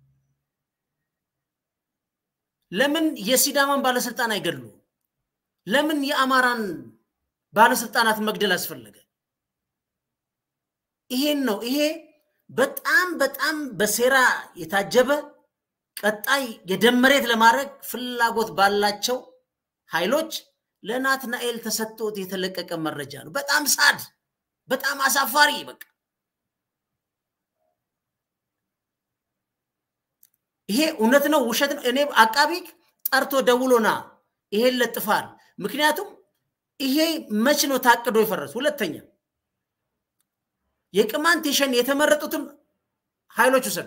ለምን የሲዳማን ባለስልጣን አይገሉ? ለምን የአማራን ባለስልጣናት መግደል አስፈለገ? ይሄን ነው። ይሄ በጣም በጣም በሴራ የታጀበ ቀጣይ የደም መሬት ለማድረግ ፍላጎት ባላቸው ኃይሎች ለናትናኤል ተሰጥቶት የተለቀቀ መረጃ ነው። በጣም ሳድ፣ በጣም አሳፋሪ። በቃ ይሄ እውነት ነው ውሸት ነው? እኔ አቃቢ ጠርቶ ደውሎና ይሄን ለጥፋል። ምክንያቱም ይሄ መች ነው ታቅዶ የፈረሱ? ሁለተኛ የቅማንት የሸኔ የተመረጡትን ኃይሎች ውሰዱ።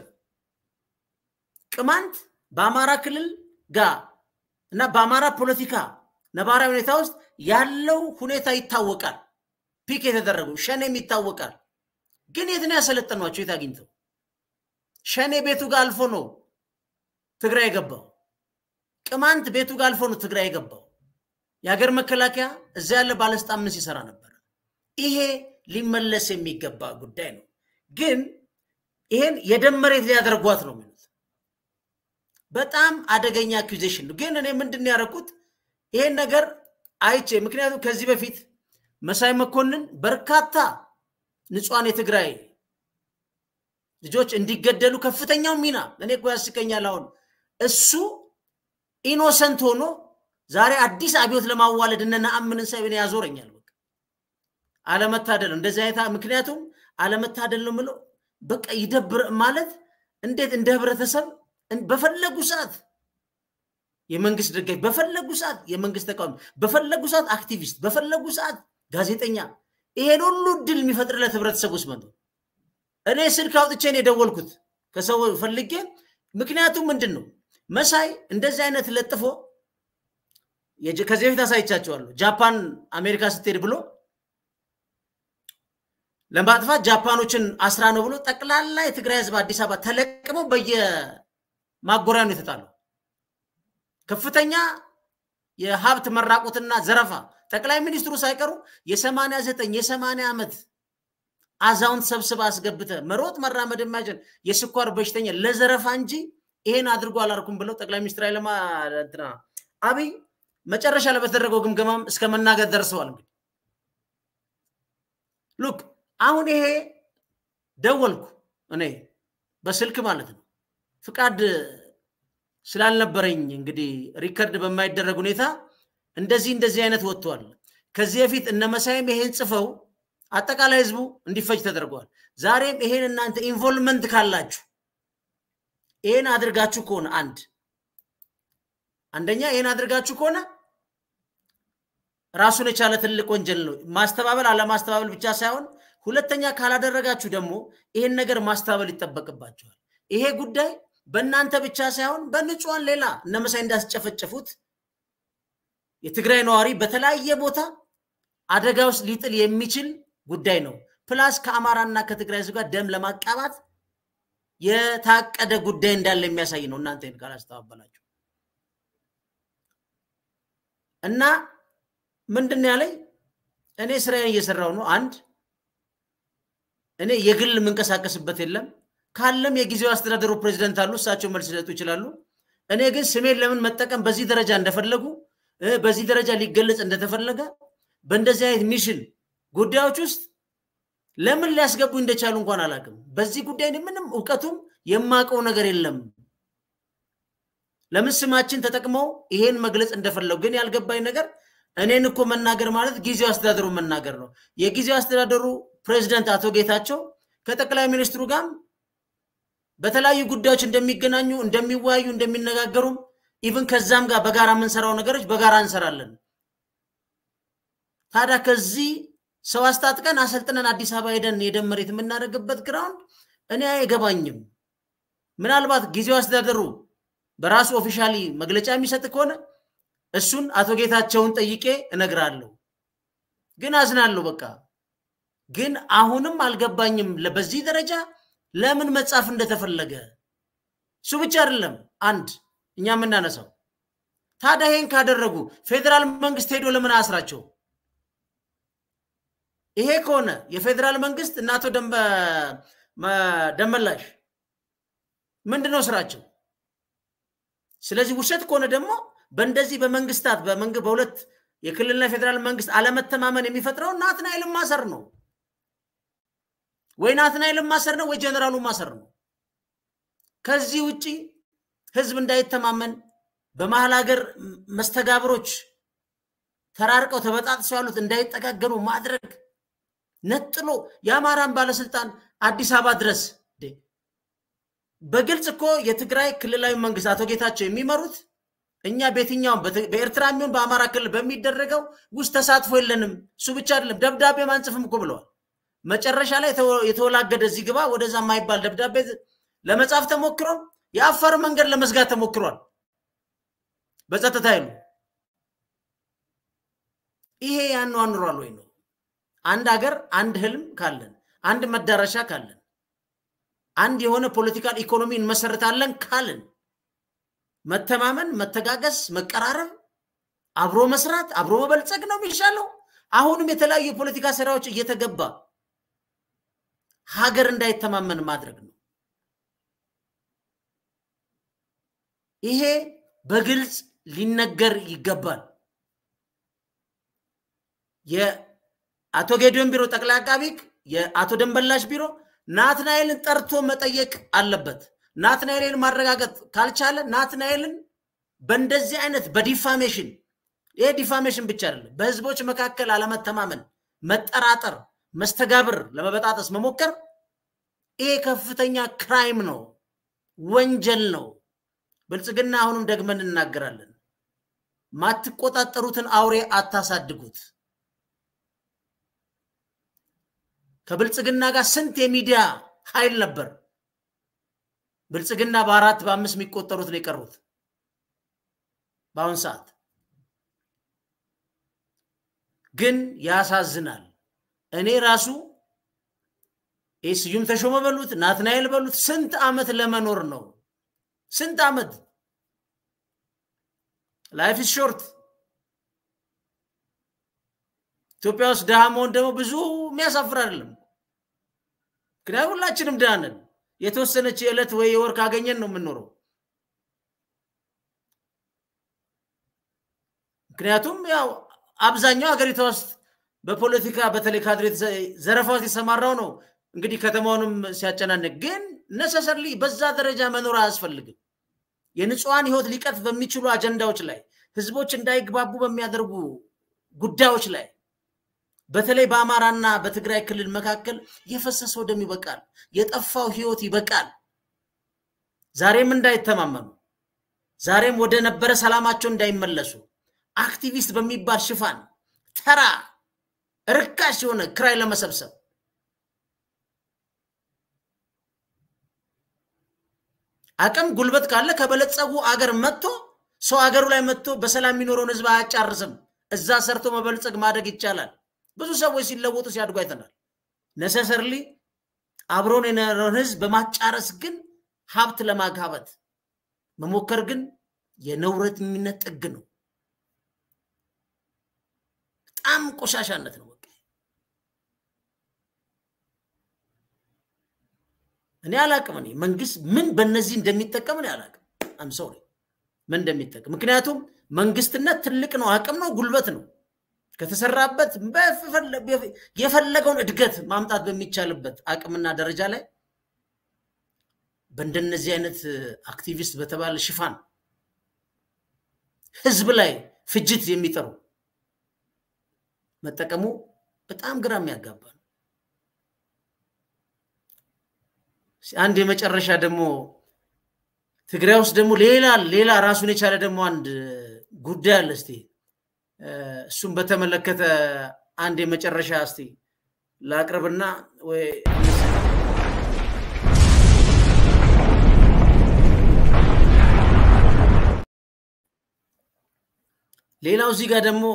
ቅማንት በአማራ ክልል ጋር እና በአማራ ፖለቲካ ነባራዊ ሁኔታ ውስጥ ያለው ሁኔታ ይታወቃል። ፒክ የተደረጉ ሸኔም ይታወቃል። ግን የት ነው ያሰለጠኗቸው? የት አግኝተው? ሸኔ ቤቱ ጋር አልፎ ነው ትግራይ የገባው። ቅማንት ቤቱ ጋር አልፎ ነው ትግራይ የገባው። የሀገር መከላከያ እዛ ያለ ባለስልጣን ምን ሲሰራ ነበር? ይሄ ሊመለስ የሚገባ ጉዳይ ነው። ግን ይሄን የደም መሬት ሊያደርጓት ነው የሚሉት። በጣም አደገኛ አኪዜሽን ነው። ግን እኔ ምንድን ያደረኩት ይሄን ነገር አይቼ፣ ምክንያቱም ከዚህ በፊት መሳይ መኮንን በርካታ ንጹሐን የትግራይ ልጆች እንዲገደሉ ከፍተኛው ሚና እኔ እኮ ያስቀኛል። አሁን እሱ ኢኖሰንት ሆኖ ዛሬ አዲስ አብዮት ለማዋለድ እነ ነአምንን ሳይሆን ያዞረኛል። በቃ አለመታደል ነው እንደዚህ አይነት ምክንያቱም አለመታደል ነው ምለው በቃ ይደብር ማለት እንዴት እንደ ህብረተሰብ በፈለጉ ሰዓት የመንግስት ደጋፊ፣ በፈለጉ ሰዓት የመንግስት ተቃዋሚ፣ በፈለጉ ሰዓት አክቲቪስት፣ በፈለጉ ሰዓት ጋዜጠኛ ይሄን ሁሉ እድል የሚፈጥርለት ህብረተሰብ ውስጥ መጡ። እኔ ስልክ አውጥቼ ነው የደወልኩት ከሰው ፈልጌ። ምክንያቱም ምንድን ነው መሳይ እንደዚህ አይነት ለጥፎ ከዚህ በፊት አሳይቻቸዋለሁ። ጃፓን አሜሪካ ስትሄድ ብሎ ለማጥፋት ጃፓኖችን አስራ ነው ብሎ ጠቅላላ የትግራይ ህዝብ አዲስ አበባ ተለቅመው በየማጎሪያ ነው የተጣለው። ከፍተኛ የሀብት መራቆትና ዘረፋ ጠቅላይ ሚኒስትሩ ሳይቀሩ የሰማንያ ዘጠኝ የሰማንያ ዓመት አዛውንት ሰብስባ አስገብተ መሮጥ መራመድ የማይችል የስኳር በሽተኛ ለዘረፋ እንጂ ይሄን አድርጎ አላርኩም ብለው ጠቅላይ ሚኒስትር ኃይለማ እንትና አብይ መጨረሻ ላይ በተደረገው ግምገማም እስከ መናገር ደርሰዋል። እንግዲህ ሉክ አሁን ይሄ ደወልኩ እኔ በስልክ ማለት ነው ፍቃድ ስላልነበረኝ እንግዲህ ሪከርድ በማይደረግ ሁኔታ እንደዚህ እንደዚህ አይነት ወጥቷል። ከዚህ በፊት እነ መሳይም ይሄን ጽፈው አጠቃላይ ህዝቡ እንዲፈጅ ተደርገዋል። ዛሬም ይሄን እናንተ ኢንቮልቭመንት ካላችሁ ይሄን አድርጋችሁ ከሆነ አንድ አንደኛ ይሄን አድርጋችሁ ከሆነ ራሱን የቻለ ትልቅ ወንጀል ነው። ማስተባበል አለማስተባበል ብቻ ሳይሆን ሁለተኛ ካላደረጋችሁ ደግሞ ይሄን ነገር ማስተባበል ይጠበቅባቸዋል። ይሄ ጉዳይ በእናንተ ብቻ ሳይሆን በንጹሐን ሌላ እነ መሳይ እንዳስጨፈጨፉት የትግራይ ነዋሪ በተለያየ ቦታ አደጋ ውስጥ ሊጥል የሚችል ጉዳይ ነው። ፕላስ ከአማራና ከትግራይ ህዝብ ጋር ደም ለማቃባት የታቀደ ጉዳይ እንዳለ የሚያሳይ ነው። እናንተ ይህን ካላስተባበላችሁ እና ምንድን ነው ያለኝ እኔ ስራዬን እየሰራው ነው። አንድ እኔ የግል የምንቀሳቀስበት የለም። ካለም የጊዜው አስተዳደሩ ፕሬዚደንት አሉ፣ እሳቸው መልስ ሊሰጡ ይችላሉ። እኔ ግን ስሜን ለምን መጠቀም በዚህ ደረጃ እንደፈለጉ በዚህ ደረጃ ሊገለጽ እንደተፈለገ በእንደዚህ አይነት ሚሽን ጉዳዮች ውስጥ ለምን ሊያስገቡ እንደቻሉ እንኳን አላውቅም። በዚህ ጉዳይ ምንም እውቀቱም የማውቀው ነገር የለም። ለምን ስማችን ተጠቅመው ይሄን መግለጽ እንደፈለጉ ግን ያልገባኝ ነገር እኔን እኮ መናገር ማለት ጊዜው አስተዳደሩ መናገር ነው። የጊዜው አስተዳደሩ ፕሬዚደንት አቶ ጌታቸው ከጠቅላይ ሚኒስትሩ ጋር በተለያዩ ጉዳዮች እንደሚገናኙ፣ እንደሚወያዩ፣ እንደሚነጋገሩም ኢቭን ከዛም ጋር በጋራ የምንሰራው ነገሮች በጋራ እንሰራለን። ታዲያ ከዚህ ሰው አስታጥቀን አሰልጥነን አዲስ አበባ ሄደን የደም መሬት የምናደርግበት ግራውንድ እኔ አይገባኝም። ምናልባት ጊዜው አስተዳደሩ በራሱ ኦፊሻሊ መግለጫ የሚሰጥ ከሆነ እሱን አቶ ጌታቸውን ጠይቄ እነግራለሁ። ግን አዝናለሁ። በቃ ግን አሁንም አልገባኝም በዚህ ደረጃ ለምን መጻፍ እንደተፈለገ። እሱ ብቻ አይደለም አንድ እኛ የምናነሳው ታዲያ ይሄን ካደረጉ ፌዴራል መንግስት ሄዶ ለምን አያስራቸው? ይሄ ከሆነ የፌዴራል መንግስት እና አቶ ደመላሽ ምንድን ነው ስራቸው? ስለዚህ ውሸት ከሆነ ደግሞ በእንደዚህ በመንግስታት በሁለት የክልልና የፌዴራል መንግስት አለመተማመን የሚፈጥረው ናትናኤልን ማሰር ነው ወይ ናትናኤልን ማሰር ነው ወይ ጀነራሉ ማሰር ነው። ከዚህ ውጭ ህዝብ እንዳይተማመን በመሀል ሀገር መስተጋብሮች ተራርቀው ተበጣጥሰው ያሉት እንዳይጠጋገኑ ማድረግ ነጥሎ የአማራን ባለስልጣን አዲስ አበባ ድረስ በግልጽ እኮ የትግራይ ክልላዊ መንግስት አቶ ጌታቸው የሚመሩት እኛ በየትኛውም በኤርትራ የሚሆን በአማራ ክልል በሚደረገው ውስጥ ተሳትፎ የለንም። እሱ ብቻ አይደለም ደብዳቤ ማንጽፍም እኮ ብለዋል። መጨረሻ ላይ የተወላገደ እዚህ ግባ ወደዛ የማይባል ደብዳቤ ለመጻፍ ተሞክሮ የአፋር መንገድ ለመዝጋት ተሞክሯል በጸጥታ ኃይሉ። ይሄ ያኗኑሯል ወይ ነው? አንድ ሀገር አንድ ህልም ካለን አንድ መዳረሻ ካለን አንድ የሆነ ፖለቲካል ኢኮኖሚ እንመሰርታለን ካልን መተማመን፣ መተጋገስ፣ መቀራረብ፣ አብሮ መስራት፣ አብሮ መበልጸግ ነው የሚሻለው። አሁንም የተለያዩ የፖለቲካ ስራዎች እየተገባ ሀገር እንዳይተማመን ማድረግ ነው። ይሄ በግልጽ ሊነገር ይገባል። የአቶ ጌዲዮን ቢሮ ጠቅላይ አቃቢ ሕግ የአቶ ደንበላሽ ቢሮ ናትናኤልን ጠርቶ መጠየቅ አለበት። ናትናኤልን ማረጋገጥ ካልቻለ ናትናኤልን በእንደዚህ አይነት በዲፋሜሽን ይሄ ዲፋሜሽን ብቻ አይደለም፣ በህዝቦች መካከል አለመተማመን፣ መጠራጠር፣ መስተጋብር ለመበጣጠስ መሞከር ይሄ ከፍተኛ ክራይም ነው፣ ወንጀል ነው። ብልጽግና አሁንም ደግመን እናገራለን፣ ማትቆጣጠሩትን አውሬ አታሳድጉት። ከብልጽግና ጋር ስንት የሚዲያ ኃይል ነበር። ብልጽግና በአራት በአምስት የሚቆጠሩት ነው የቀሩት በአሁን ሰዓት። ግን ያሳዝናል። እኔ ራሱ ስዩም ተሾመ በሉት ናትናኤል በሉት ስንት ዓመት ለመኖር ነው? ስንት ዓመት ላይፍ ኢዝ ሾርት። ኢትዮጵያ ውስጥ ድሃ መሆን ደግሞ ብዙ የሚያሳፍር አይደለም። ምክንያቱም ሁላችንም ድሃ ነን። የተወሰነች የዕለት ወይ የወር ካገኘን ነው የምንኖረው። ምክንያቱም ያው አብዛኛው ሀገሪቷ ውስጥ በፖለቲካ በተለይ ካድሬ ዘረፋ ውስጥ የሰማራው ነው እንግዲህ ከተማውንም ሲያጨናንቅ፣ ግን ነሰሰርሊ በዛ ደረጃ መኖር አያስፈልግም። የንጹሐን ህይወት ሊቀጥፍ በሚችሉ አጀንዳዎች ላይ ህዝቦች እንዳይግባቡ በሚያደርጉ ጉዳዮች ላይ በተለይ በአማራና በትግራይ ክልል መካከል የፈሰሰው ደም ይበቃል፣ የጠፋው ህይወት ይበቃል። ዛሬም እንዳይተማመኑ፣ ዛሬም ወደ ነበረ ሰላማቸው እንዳይመለሱ አክቲቪስት በሚባል ሽፋን ተራ ርካሽ የሆነ ክራይ ለመሰብሰብ አቅም ጉልበት ካለ ከበለጸጉ አገር መጥቶ ሰው አገሩ ላይ መጥቶ በሰላም የሚኖረውን ህዝብ አያጫርስም። እዛ ሰርቶ መበልጸግ ማደግ ይቻላል። ብዙ ሰዎች ሲለወጡ ሲያድጉ አይተናል። ነሰሰርሊ አብሮን የኖረውን ህዝብ በማጫረስ ግን ሀብት ለማጋበት መሞከር ግን የነውረተኝነት ጥግ ነው። በጣም ቆሻሻነት ነው። በቃ እኔ አላቅም። እኔ መንግስት ምን በእነዚህ እንደሚጠቀም እኔ አላቅም። አም ሶሪ ምን እንደሚጠቀም ምክንያቱም መንግስትነት ትልቅ ነው፣ አቅም ነው፣ ጉልበት ነው። ከተሰራበት የፈለገውን እድገት ማምጣት በሚቻልበት አቅምና ደረጃ ላይ በእንደነዚህ አይነት አክቲቪስት በተባለ ሽፋን ህዝብ ላይ ፍጅት የሚጠሩ መጠቀሙ በጣም ግራ የሚያጋባ ነው። አንድ የመጨረሻ ደግሞ ትግራይ ውስጥ ደግሞ ሌላ ሌላ ራሱን የቻለ ደግሞ አንድ ጉዳይ አለ። እስቲ እሱም በተመለከተ አንድ የመጨረሻ እስቲ ላቅርብና ወይ ሌላው እዚህ ጋር ደግሞ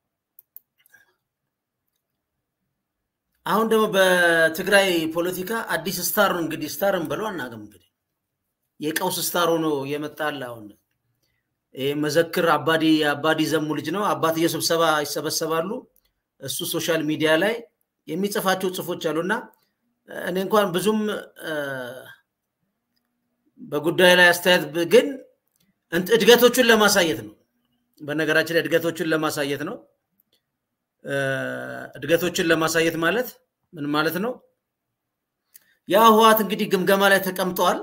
አሁን ደግሞ በትግራይ ፖለቲካ አዲስ ስታር እንግዲህ ስታርን ብለው አናውቅም እንግዲህ የቀውስ ስታር ሆኖ የመጣል አሁን ይህ መዘክር አባዲ የአባዲ ዘሙ ልጅ ነው። አባትየው ስብሰባ ይሰበሰባሉ። እሱ ሶሻል ሚዲያ ላይ የሚጽፋቸው ጽፎች አሉና እኔ እንኳን ብዙም በጉዳዩ ላይ አስተያየት ግን እድገቶቹን ለማሳየት ነው። በነገራችን ላይ እድገቶቹን ለማሳየት ነው። እድገቶችን ለማሳየት ማለት ምን ማለት ነው? ያ ህወሓት እንግዲህ ግምገማ ላይ ተቀምጠዋል።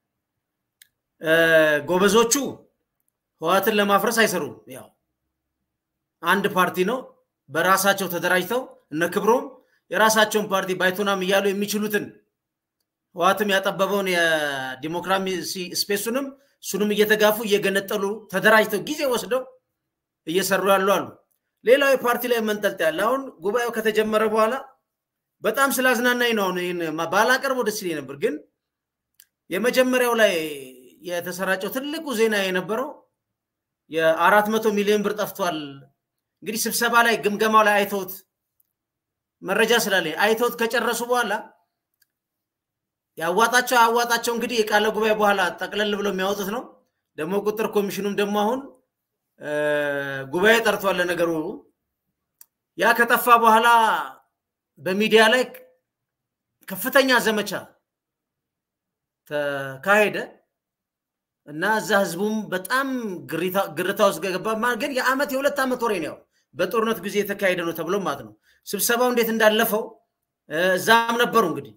ጎበዞቹ ህወሓትን ለማፍረስ አይሰሩም። ያው አንድ ፓርቲ ነው። በራሳቸው ተደራጅተው እነ ክብሮም የራሳቸውን ፓርቲ ባይቶናም እያሉ የሚችሉትን ህወሓትም ያጠበበውን የዲሞክራሲ ስፔሱንም እሱንም እየተጋፉ እየገነጠሉ ተደራጅተው ጊዜ ወስደው እየሰሩ ያሉ አሉ። ሌላው የፓርቲ ላይ መንጠልጥ ያለ አሁን ጉባኤው ከተጀመረ በኋላ በጣም ስላዝናናኝ ነው። አሁን ይህን ባላቀርበው ደስ ይለኝ ነበር፣ ግን የመጀመሪያው ላይ የተሰራጨው ትልቁ ዜና የነበረው የአራት መቶ ሚሊዮን ብር ጠፍቷል። እንግዲህ ስብሰባ ላይ ግምገማው ላይ አይተውት መረጃ ስላለ አይተውት ከጨረሱ በኋላ ያዋጣቸው ያዋጣቸው እንግዲህ የቃለ ጉባኤ በኋላ ጠቅለል ብለው የሚያወጡት ነው። ደግሞ ቁጥር ኮሚሽኑም ደግሞ አሁን ጉባኤ ጠርቷል። ለነገሩ ያ ከጠፋ በኋላ በሚዲያ ላይ ከፍተኛ ዘመቻ ተካሄደ እና እዛ ህዝቡም በጣም ግርታ ውስጥ ገባ። ግን የአመት የሁለት ዓመት ወሬ ነው በጦርነት ጊዜ የተካሄደ ነው ተብሎ ማለት ነው። ስብሰባው እንዴት እንዳለፈው እዛም ነበሩ እንግዲህ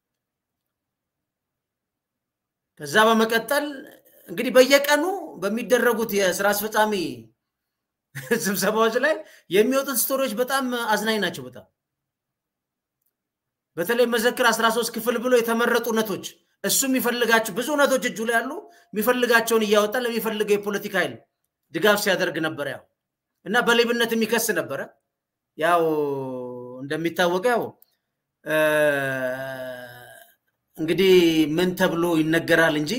ከዛ በመቀጠል እንግዲህ በየቀኑ በሚደረጉት የስራ አስፈጻሚ ስብሰባዎች ላይ የሚወጡት ስቶሪዎች በጣም አዝናኝ ናቸው። በጣም በተለይ መዘክር 13 ክፍል ብሎ የተመረጡ እውነቶች እሱ የሚፈልጋቸው ብዙ እውነቶች እጁ ላይ ያሉ የሚፈልጋቸውን እያወጣ ለሚፈልገው የፖለቲካ ኃይል ድጋፍ ሲያደርግ ነበር። ያው እና በሌብነት የሚከስ ነበረ። ያው እንደሚታወቀው ያው እንግዲህ ምን ተብሎ ይነገራል እንጂ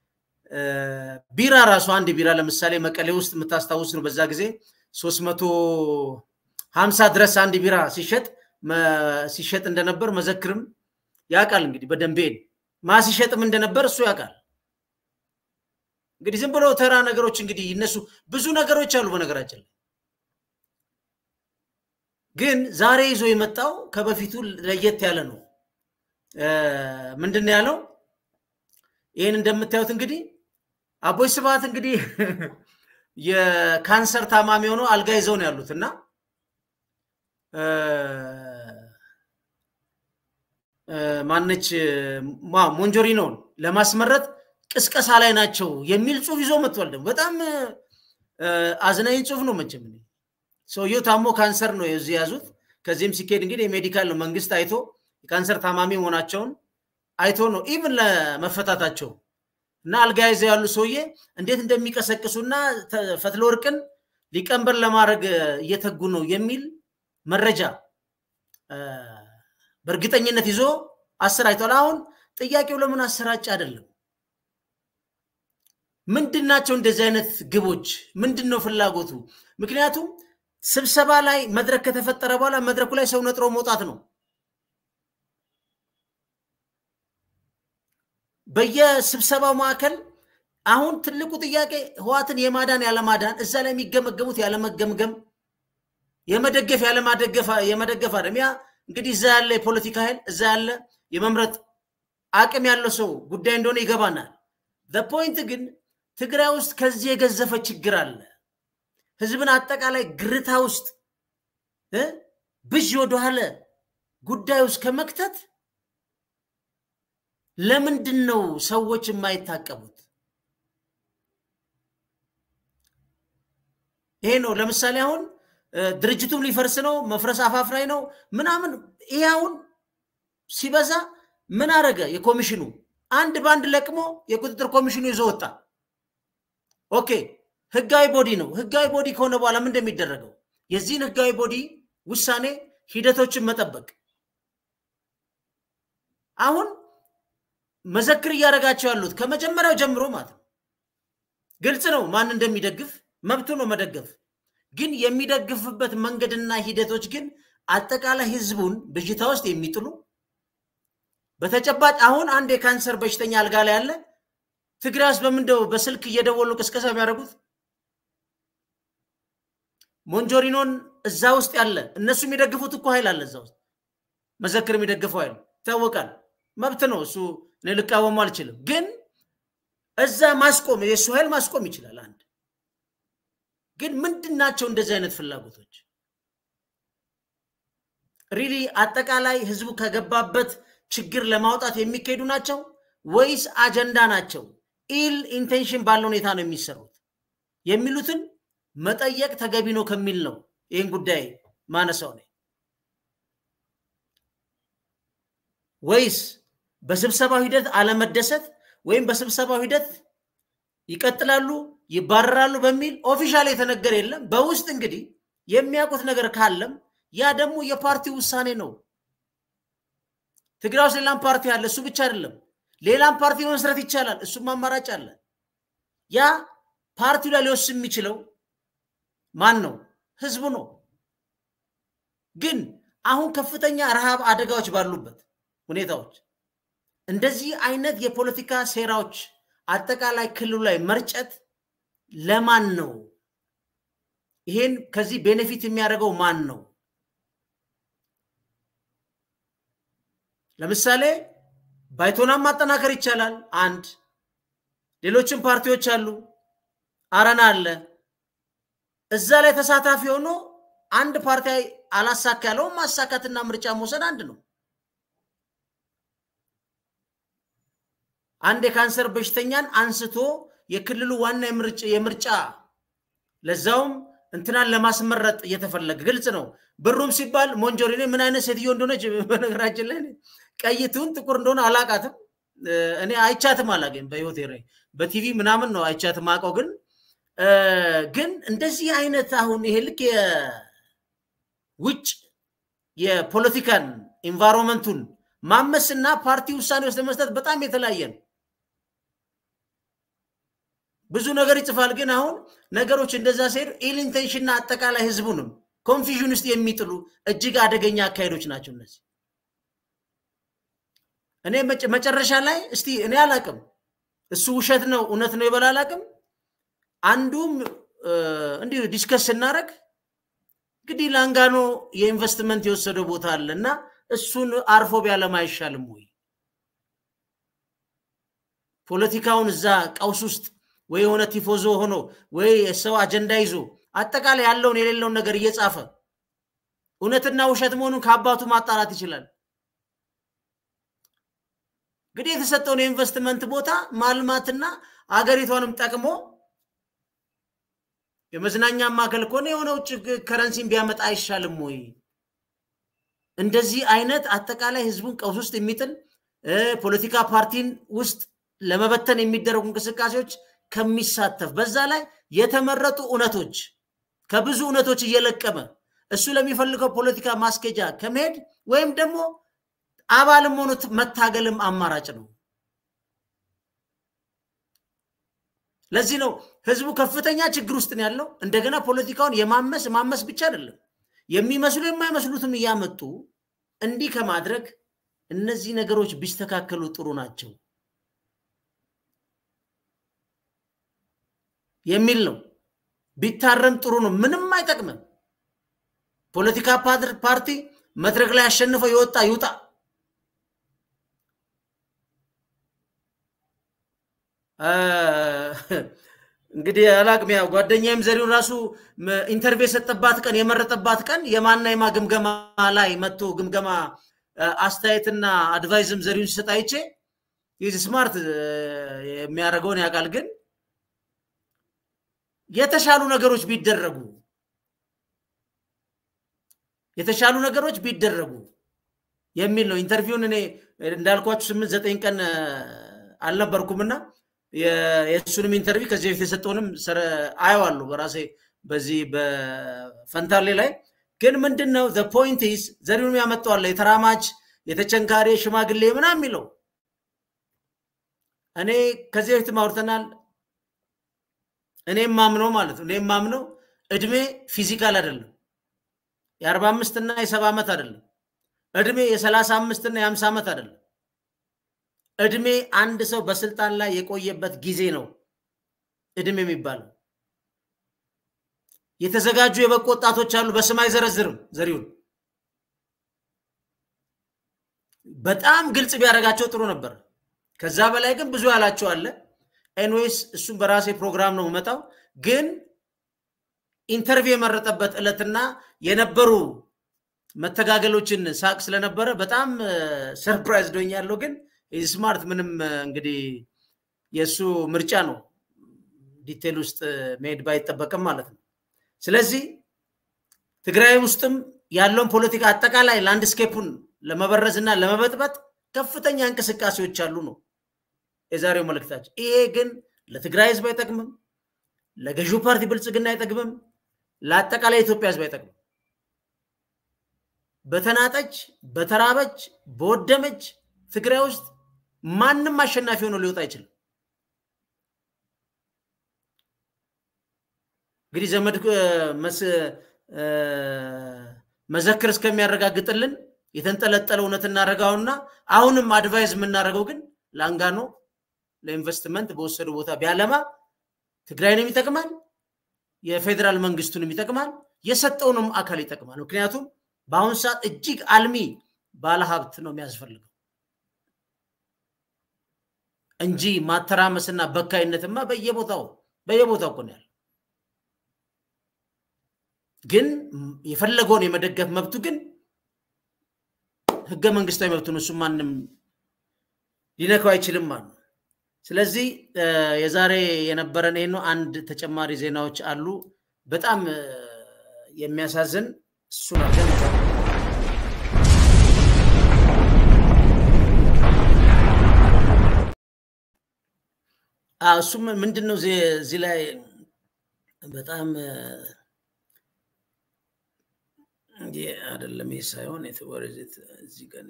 ቢራ ራሱ አንድ ቢራ ለምሳሌ መቀሌ ውስጥ የምታስታውስ ነው። በዛ ጊዜ ሶስት መቶ ሀምሳ ድረስ አንድ ቢራ ሲሸጥ ሲሸጥ እንደነበር መዘክርም ያውቃል። እንግዲህ በደንቤን ማ ሲሸጥም እንደነበር እሱ ያውቃል። እንግዲህ ዝም ብሎ ተራ ነገሮች እንግዲህ ይነሱ ብዙ ነገሮች አሉ በነገራችን ላይ ግን ዛሬ ይዞ የመጣው ከበፊቱ ለየት ያለ ነው። ምንድን ነው ያለው? ይህን እንደምታዩት እንግዲህ አቦይ ስብሃት እንግዲህ የካንሰር ታማሚ ሆነው አልጋ ይዘው ነው ያሉት እና ማነች ሞንጆሪኖን ለማስመረጥ ቅስቀሳ ላይ ናቸው የሚል ጽሁፍ ይዞ መጥቷል። ደግሞ በጣም አዝናኝ ጽሁፍ ነው መቼም ሰውየው ታሞ ካንሰር ነው የዚህ ያዙት። ከዚህም ሲካሄድ እንግዲህ የሜዲካል ነው መንግስት አይቶ የካንሰር ታማሚ መሆናቸውን አይቶ ነው ኢቭን ለመፈታታቸው እና አልጋ ይዘው ያሉ ሰውዬ እንዴት እንደሚቀሰቅሱና ፈትለ ወርቅን ሊቀንበር ለማድረግ እየተጉ ነው የሚል መረጃ በእርግጠኝነት ይዞ አሰራጭቷል። አሁን ጥያቄው ለምን አሰራጭ አይደለም? ምንድን ናቸው እንደዚህ አይነት ግቦች? ምንድን ነው ፍላጎቱ? ምክንያቱም ስብሰባ ላይ መድረክ ከተፈጠረ በኋላ መድረኩ ላይ ሰው ነጥሮ መውጣት ነው። በየስብሰባው ማዕከል አሁን ትልቁ ጥያቄ ህዋትን የማዳን ያለማዳን፣ እዛ ላይ የሚገመገሙት ያለመገምገም፣ የመደገፍ ያለማደገፍ የመደገፍ አደም ያ እንግዲህ እዛ ያለ የፖለቲካ ኃይል እዛ ያለ የመምረጥ አቅም ያለው ሰው ጉዳይ እንደሆነ ይገባናል። ፖይንት ግን ትግራይ ውስጥ ከዚህ የገዘፈ ችግር አለ። ህዝብን አጠቃላይ ግርታ ውስጥ ብዥ ወደኋለ ጉዳይ ውስጥ ከመክተት ለምንድን ነው ሰዎች የማይታቀቡት? ይሄ ነው። ለምሳሌ አሁን ድርጅቱም ሊፈርስ ነው፣ መፍረስ አፋፍ ላይ ነው ምናምን። ይሄ አሁን ሲበዛ ምን አረገ? የኮሚሽኑ አንድ በአንድ ለቅሞ የቁጥጥር ኮሚሽኑ ይዞ ወጣ። ኦኬ ህጋዊ ቦዲ ነው። ህጋዊ ቦዲ ከሆነ በኋላ ምን እንደሚደረገው የዚህን ህጋዊ ቦዲ ውሳኔ ሂደቶችን መጠበቅ አሁን መዘክር እያደረጋቸው ያሉት ከመጀመሪያው ጀምሮ ማለት ነው። ግልጽ ነው ማን እንደሚደግፍ መብቱ ነው መደገፍ። ግን የሚደግፍበት መንገድና ሂደቶች ግን አጠቃላይ ህዝቡን ብዥታ ውስጥ የሚጥሉ በተጨባጭ አሁን አንድ የካንሰር በሽተኛ አልጋ ላይ ያለ ትግራይ ውስጥ በምንደው በስልክ እየደወሉ ቅስቀሳ የሚያደርጉት ሞንጆሪኖን እዛ ውስጥ ያለ እነሱ የሚደግፉት እኮ ኃይል አለ እዛ ውስጥ መዘክር የሚደግፈው ኃይል ይታወቃል። መብት ነው እሱ እኔ ልቃወሙ አልችልም። ግን እዛ ማስቆም የእሱ ኃይል ማስቆም ይችላል። አንድ ግን ምንድን ናቸው እንደዚህ አይነት ፍላጎቶች? ሪሊ አጠቃላይ ህዝቡ ከገባበት ችግር ለማውጣት የሚካሄዱ ናቸው ወይስ አጀንዳ ናቸው? ኢል ኢንቴንሽን ባለ ሁኔታ ነው የሚሰሩት የሚሉትን መጠየቅ ተገቢ ነው ከሚል ነው ይህን ጉዳይ ማነሳው ነው። ወይስ በስብሰባው ሂደት አለመደሰት ወይም በስብሰባው ሂደት ይቀጥላሉ ይባረራሉ በሚል ኦፊሻል የተነገረ የለም። በውስጥ እንግዲህ የሚያውቁት ነገር ካለም ያ ደግሞ የፓርቲው ውሳኔ ነው። ትግራይ ውስጥ ሌላም ፓርቲ አለ። እሱ ብቻ አይደለም፣ ሌላም ፓርቲ መመስረት ይቻላል። እሱም አማራጭ አለ። ያ ፓርቲው ላይ ሊወስን የሚችለው ማን ነው? ህዝቡ ነው። ግን አሁን ከፍተኛ ረሃብ አደጋዎች ባሉበት ሁኔታዎች እንደዚህ አይነት የፖለቲካ ሴራዎች አጠቃላይ ክልሉ ላይ መርጨት ለማን ነው? ይሄን ከዚህ ቤኔፊት የሚያደርገው ማን ነው? ለምሳሌ ባይቶናም ማጠናከር ይቻላል። አንድ ሌሎችም ፓርቲዎች አሉ፣ አረና አለ። እዛ ላይ ተሳታፊ ሆኖ አንድ ፓርቲ አላሳካ ያለውን ማሳካትና ምርጫ መውሰድ አንድ ነው። አንድ የካንሰር በሽተኛን አንስቶ የክልሉ ዋና የምርጫ ለዛውም እንትናን ለማስመረጥ እየተፈለገ ግልጽ ነው። ብሩም ሲባል ሞንጆሪኔ ምን አይነት ሴትዮ እንደሆነች በነገራችን ላይ ቀይቱን ጥቁር እንደሆነ አላቃትም። እኔ አይቻትም አላገኝ በህይወቴ ላይ በቲቪ ምናምን ነው አይቻትም አውቀው። ግን ግን እንደዚህ አይነት አሁን ይሄ ልክ የውጭ የፖለቲካን ኢንቫይሮንመንቱን ማመስና ፓርቲ ውሳኔ ውስጥ ለመስጠት በጣም የተለያየ ነው። ብዙ ነገር ይጽፋል። ግን አሁን ነገሮች እንደዛ ሲሄዱ ኢል ኢንቴንሽንና አጠቃላይ ህዝቡንም ኮንፊዥን ውስጥ የሚጥሉ እጅግ አደገኛ አካሄዶች ናቸው እነዚህ። እኔ መጨረሻ ላይ እስቲ እኔ አላቅም እሱ ውሸት ነው እውነት ነው ይበል አላቅም። አንዱም እንዲሁ ዲስከስ ስናደረግ እንግዲህ ላንጋኖ የኢንቨስትመንት የወሰደው ቦታ አለ እና እሱን አርፎ ቢያለማ አይሻልም ወይ? ፖለቲካውን እዛ ቀውስ ውስጥ ወይ የሆነ ቲፎዞ ሆኖ ወይ የሰው አጀንዳ ይዞ አጠቃላይ ያለውን የሌለውን ነገር እየጻፈ እውነትና ውሸት መሆኑን ከአባቱ ማጣራት ይችላል። እንግዲህ የተሰጠውን የኢንቨስትመንት ቦታ ማልማትና አገሪቷንም ጠቅሞ የመዝናኛ ማዕከል ከሆነ የሆነ ውጭ ከረንሲን ቢያመጣ አይሻልም ወይ? እንደዚህ አይነት አጠቃላይ ህዝቡን ቀውስ ውስጥ የሚጥል ፖለቲካ ፓርቲን ውስጥ ለመበተን የሚደረጉ እንቅስቃሴዎች ከሚሳተፍ በዛ ላይ የተመረጡ እውነቶች ከብዙ እውነቶች እየለቀመ እሱ ለሚፈልገው ፖለቲካ ማስኬጃ ከመሄድ ወይም ደግሞ አባልም ሆኖ መታገልም አማራጭ ነው። ለዚህ ነው ህዝቡ ከፍተኛ ችግር ውስጥ ነው ያለው። እንደገና ፖለቲካውን የማመስ ማመስ ብቻ አይደለም የሚመስሉ የማይመስሉትም እያመጡ እንዲህ ከማድረግ እነዚህ ነገሮች ቢስተካከሉ ጥሩ ናቸው የሚል ነው። ቢታረም ጥሩ ነው። ምንም አይጠቅምም። ፖለቲካ ፓርቲ መድረክ ላይ አሸንፈው የወጣ ይውጣ። እንግዲህ አላቅም። ያው ጓደኛዬም ዘሪሁን ራሱ ኢንተርቪው የሰጠባት ቀን የመረጠባት ቀን የማና የማ ግምገማ ላይ መጥቶ ግምገማ አስተያየትና አድቫይዝም ዘሪሁን ሲሰጥ አይቼ ይህ ስማርት የሚያደርገውን ያውቃል። ግን የተሻሉ ነገሮች ቢደረጉ የተሻሉ ነገሮች ቢደረጉ የሚል ነው። ኢንተርቪውን እኔ እንዳልኳችሁ ስምንት ዘጠኝ ቀን አልነበርኩምና የእሱንም ኢንተርቪው ከዚህ በፊት የሰጠውንም አየዋለሁ በራሴ በዚህ በፈንታሌ ላይ ግን ምንድን ነው ፖይንት ኢዝ ዘሪሁን ያመጣዋለ የተራማጅ የተቸንካሪ ሽማግሌ ምናምን የሚለው እኔ ከዚህ በፊት አውርተናል። እኔ ማምነው ማለት ነው እኔ ማምነው እድሜ ፊዚካል አይደለም። የአርባ አምስት እና የሰባ ዓመት አይደለም። እድሜ የሰላሳ አምስት እና የሀምሳ ዓመት አይደለም። እድሜ አንድ ሰው በስልጣን ላይ የቆየበት ጊዜ ነው እድሜ የሚባለው። የተዘጋጁ የበቁ ወጣቶች አሉ፣ በስም አይዘረዝርም ዘሪሁን። በጣም ግልጽ ቢያደርጋቸው ጥሩ ነበር። ከዛ በላይ ግን ብዙ ያላቸው አለ። ኤንዌይስ እሱም በራሴ ፕሮግራም ነው የምመጣው። ግን ኢንተርቪው የመረጠበት ዕለትና የነበሩ መተጋገሎችን ሳቅ ስለነበረ በጣም ሰርፕራይዝ ዶኛለሁ። ግን ስማርት ምንም እንግዲህ የእሱ ምርጫ ነው፣ ዲቴል ውስጥ መሄድ ባይጠበቅም ማለት ነው። ስለዚህ ትግራይ ውስጥም ያለውን ፖለቲካ አጠቃላይ ላንድስኬፑን ለመበረዝ እና ለመበጥበጥ ከፍተኛ እንቅስቃሴዎች አሉ ነው የዛሬው መልእክታችን። ይሄ ግን ለትግራይ ህዝብ አይጠቅምም፣ ለገዢው ፓርቲ ብልጽግና አይጠቅምም፣ ለአጠቃላይ ኢትዮጵያ ህዝብ አይጠቅምም። በተናጠች፣ በተራበች፣ በወደመች ትግራይ ውስጥ ማንም አሸናፊ ሆኖ ሊወጣ አይችልም። እንግዲህ ዘመድ መዘክር እስከሚያረጋግጥልን የተንጠለጠለ እውነት እናደርገውና አሁንም አድቫይዝ የምናደርገው ግን ላንጋኖ ለኢንቨስትመንት በወሰዱ ቦታ ቢያለማ ትግራይንም ይጠቅማል፣ የፌዴራል መንግስቱንም ይጠቅማል፣ የሰጠውንም አካል ይጠቅማል። ምክንያቱም በአሁኑ ሰዓት እጅግ አልሚ ባለሀብት ነው የሚያስፈልገው እንጂ ማተራመስና በካይነትማ በየቦታው በየቦታው እኮ ነው ያለ። ግን የፈለገውን የመደገፍ መብቱ ግን ህገ መንግስታዊ መብቱ ነው። እሱ ማንም ሊነካው አይችልም ማለት ነው። ስለዚህ የዛሬ የነበረን ይህ ነው። አንድ ተጨማሪ ዜናዎች አሉ። በጣም የሚያሳዝን እሱን አድርገን እሱም ምንድን ነው እዚህ ላይ በጣም አይደለም ይህ ሳይሆን እዚህ ጋር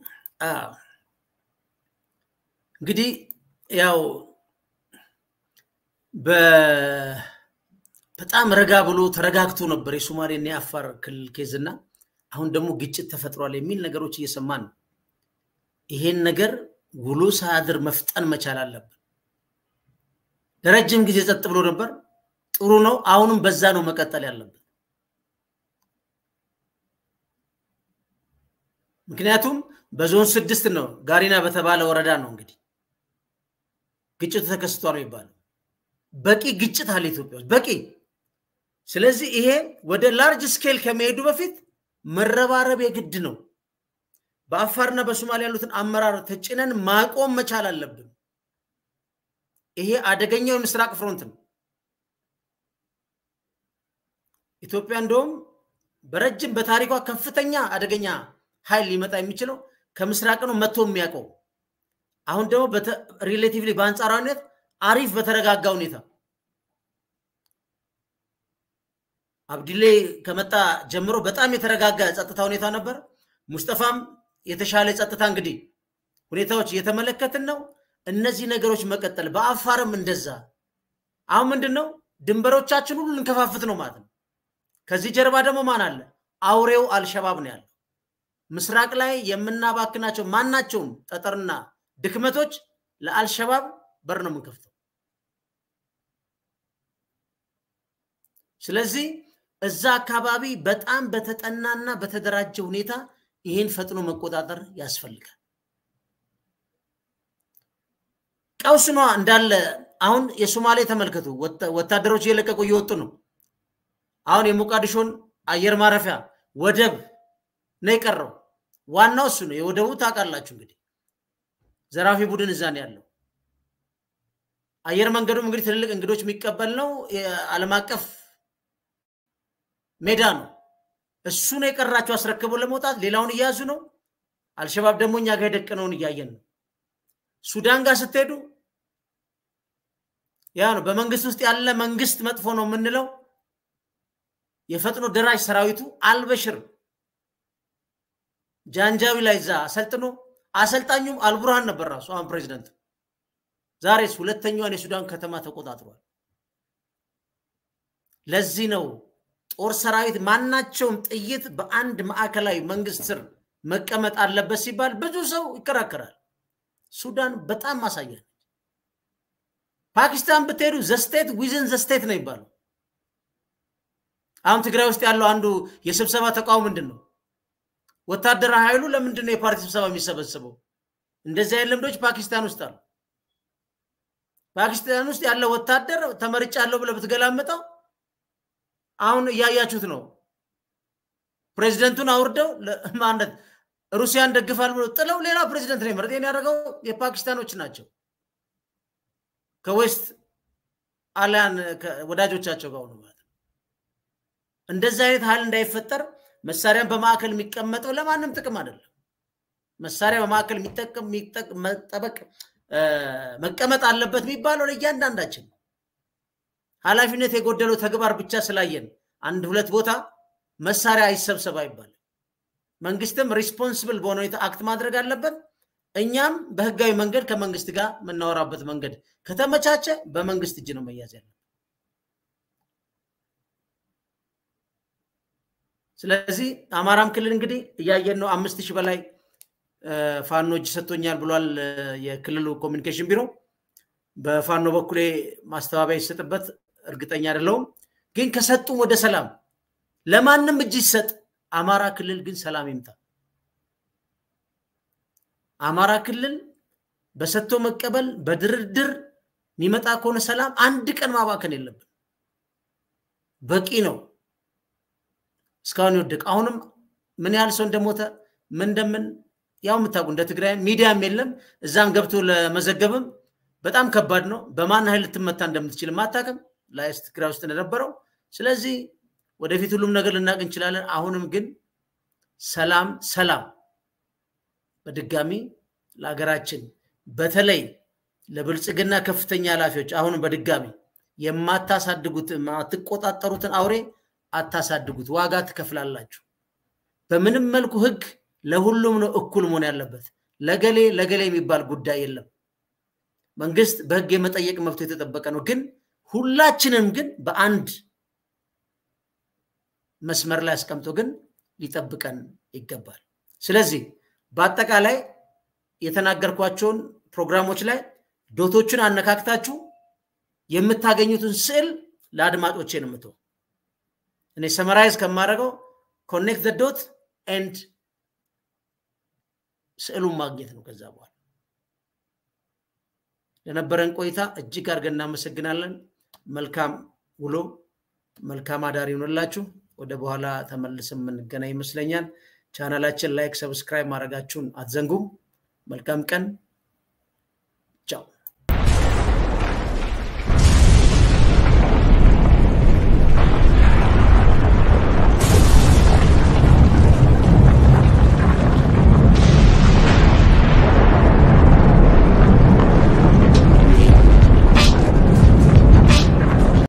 እንግዲህ ያው በጣም ረጋ ብሎ ተረጋግቶ ነበር የሶማሌና የአፋር ክልል ኬዝና አሁን ደግሞ ግጭት ተፈጥሯል የሚል ነገሮች እየሰማን ነው። ይሄን ነገር ውሎ ሳያድር መፍጠን መቻል አለብን። ለረጅም ጊዜ ጸጥ ብሎ ነበር። ጥሩ ነው። አሁንም በዛ ነው መቀጠል ያለብን። ምክንያቱም በዞን ስድስት ነው ጋሪና በተባለ ወረዳ ነው እንግዲህ ግጭቱ ተከስቷል ነው የሚባለው። በቂ ግጭት አለ ኢትዮጵያ ውስጥ በቂ። ስለዚህ ይሄ ወደ ላርጅ ስኬል ከመሄዱ በፊት መረባረብ የግድ ነው። በአፋርና በሶማሊያ ያሉትን አመራር ተጭነን ማቆም መቻል አለብን። ይሄ አደገኛው የምስራቅ ፍሮንት ነው። ኢትዮጵያ እንደውም በረጅም በታሪኳ ከፍተኛ አደገኛ ኃይል ሊመጣ የሚችለው ከምስራቅ ነው መጥቶ የሚያውቀው። አሁን ደግሞ ሪሌቲቭሊ በአንጻራዊነት አሪፍ በተረጋጋ ሁኔታ አብዲሌ ከመጣ ጀምሮ በጣም የተረጋጋ ጸጥታ ሁኔታ ነበር። ሙስጠፋም የተሻለ ጸጥታ እንግዲህ ሁኔታዎች እየተመለከትን ነው። እነዚህ ነገሮች መቀጠል በአፋርም እንደዛ። አሁን ምንድን ነው ድንበሮቻችን ሁሉ ልንከፋፍት ነው ማለት ነው። ከዚህ ጀርባ ደግሞ ማን አለ? አውሬው አልሸባብ ነው ያለው። ምስራቅ ላይ የምናባክናቸው ማናቸውም ጠጠርና ድክመቶች ለአልሸባብ በር ነው የምንከፍተው። ስለዚህ እዛ አካባቢ በጣም በተጠናና በተደራጀ ሁኔታ ይህን ፈጥኖ መቆጣጠር ያስፈልጋል። ቀውስ ነዋ እንዳለ። አሁን የሶማሌ ተመልከቱ፣ ወታደሮች እየለቀቁ እየወጡ ነው። አሁን የሞቃዲሾን አየር ማረፊያ ወደብ ነው የቀረው። ዋናው እሱ ነው። የወደቡ ታውቃላችሁ እንግዲህ ዘራፊ ቡድን እዛ ነው ያለው። አየር መንገዱም እንግዲህ ትልልቅ እንግዶች የሚቀበል ነው። የዓለም አቀፍ ሜዳ ነው። እሱ ነው የቀራቸው አስረክበው ለመውጣት። ሌላውን እያያዙ ነው። አልሸባብ ደግሞ እኛ ጋር የደቀነውን እያየን ነው። ሱዳን ጋር ስትሄዱ ያ ነው። በመንግስት ውስጥ ያለ መንግስት መጥፎ ነው የምንለው የፈጥኖ ደራሽ ሰራዊቱ አልበሽር ጃንጃዊ ላይ እዛ አሰልጥኖ አሰልጣኙም አልቡርሃን ነበር ራሱ አሁን ፕሬዚደንት። ዛሬስ ሁለተኛዋን የሱዳን ከተማ ተቆጣጥሯል። ለዚህ ነው ጦር ሰራዊት ማናቸውም ጥይት በአንድ ማዕከላዊ መንግስት ስር መቀመጥ አለበት ሲባል ብዙ ሰው ይከራከራል። ሱዳን በጣም ማሳያ ነች። ፓኪስታን ብትሄዱ ዘስቴት ዊዝን ዘስቴት ነው ይባለው። አሁን ትግራይ ውስጥ ያለው አንዱ የስብሰባ ተቃውሞ ምንድን ነው? ወታደራዊ ኃይሉ ለምንድን ነው የፓርቲ ስብሰባ የሚሰበሰበው? እንደዚህ አይነት ልምዶች ፓኪስታን ውስጥ አሉ። ፓኪስታን ውስጥ ያለ ወታደር ተመርጫለሁ ብለህ ብትገላምጠው አሁን እያያችሁት ነው። ፕሬዚደንቱን አውርደው ማለት ሩሲያን ደግፋል ብሎ ጥለው ሌላ ፕሬዚደንት ነው የመረጥ ያደረገው የፓኪስታኖች ናቸው ከዌስት አሊያን ወዳጆቻቸው ጋር ሆኑ ማለት ነው። እንደዚህ አይነት ኃይል እንዳይፈጠር መሳሪያን በማዕከል የሚቀመጠው ለማንም ጥቅም አይደለም። መሳሪያ በማዕከል መጠበቅ መቀመጥ አለበት የሚባለው ለእያንዳንዳችን ኃላፊነት የጎደለው ተግባር ብቻ ስላየን አንድ ሁለት ቦታ መሳሪያ አይሰብሰብ አይባልም። መንግስትም ሪስፖንስብል በሆነ ሁኔታ አክት ማድረግ አለበት። እኛም በህጋዊ መንገድ ከመንግስት ጋር የምናወራበት መንገድ ከተመቻቸ በመንግስት እጅ ነው መያዝ ያለ። ስለዚህ አማራም ክልል እንግዲህ እያየን ነው። አምስት ሺህ በላይ ፋኖ እጅ ሰጥቶኛል ብሏል የክልሉ ኮሚኒኬሽን ቢሮ። በፋኖ በኩሌ ማስተባበያ ይሰጥበት እርግጠኛ አይደለሁም። ግን ከሰጡም ወደ ሰላም ለማንም እጅ ይሰጥ፣ አማራ ክልል ግን ሰላም ይምጣ። አማራ ክልል በሰጥቶ መቀበል በድርድር የሚመጣ ከሆነ ሰላም አንድ ቀን ማባከን የለብን። በቂ ነው። እስካሁን ይወደቅ። አሁንም ምን ያህል ሰው እንደሞተ ምን እንደምን ያው የምታውቁ እንደ ትግራይ ሚዲያም የለም እዛም ገብቶ ለመዘገብም በጣም ከባድ ነው። በማን ኃይል ልትመታ እንደምትችል ማታቅም ላይስ ትግራይ ውስጥ እንደነበረው። ስለዚህ ወደፊት ሁሉም ነገር ልናውቅ እንችላለን። አሁንም ግን ሰላም ሰላም በድጋሚ ለሀገራችን በተለይ ለብልጽግና ከፍተኛ ኃላፊዎች አሁንም በድጋሚ የማታሳድጉት የማትቆጣጠሩትን አውሬ አታሳድጉት፣ ዋጋ ትከፍላላችሁ። በምንም መልኩ ህግ ለሁሉም ነው እኩል መሆን ያለበት። ለገሌ ለገሌ የሚባል ጉዳይ የለም። መንግስት በህግ የመጠየቅ መብቱ የተጠበቀ ነው። ግን ሁላችንም ግን በአንድ መስመር ላይ አስቀምጦ ግን ሊጠብቀን ይገባል። ስለዚህ በአጠቃላይ የተናገርኳቸውን ፕሮግራሞች ላይ ዶቶችን አነካክታችሁ የምታገኙትን ስዕል ለአድማጮቼ ነው የምተው። እኔ ሰመራይዝ ከማደርገው ኮኔክት ዶት ኤንድ ስዕሉን ማግኘት ነው። ከዛ በኋላ ለነበረን ቆይታ እጅግ አድርገን እናመሰግናለን። መልካም ውሎ፣ መልካም አዳር ይሆንላችሁ። ወደ በኋላ ተመልሰን የምንገናኝ ይመስለኛል። ቻናላችን ላይክ፣ ሰብስክራይብ ማድረጋችሁን አትዘንጉም። መልካም ቀን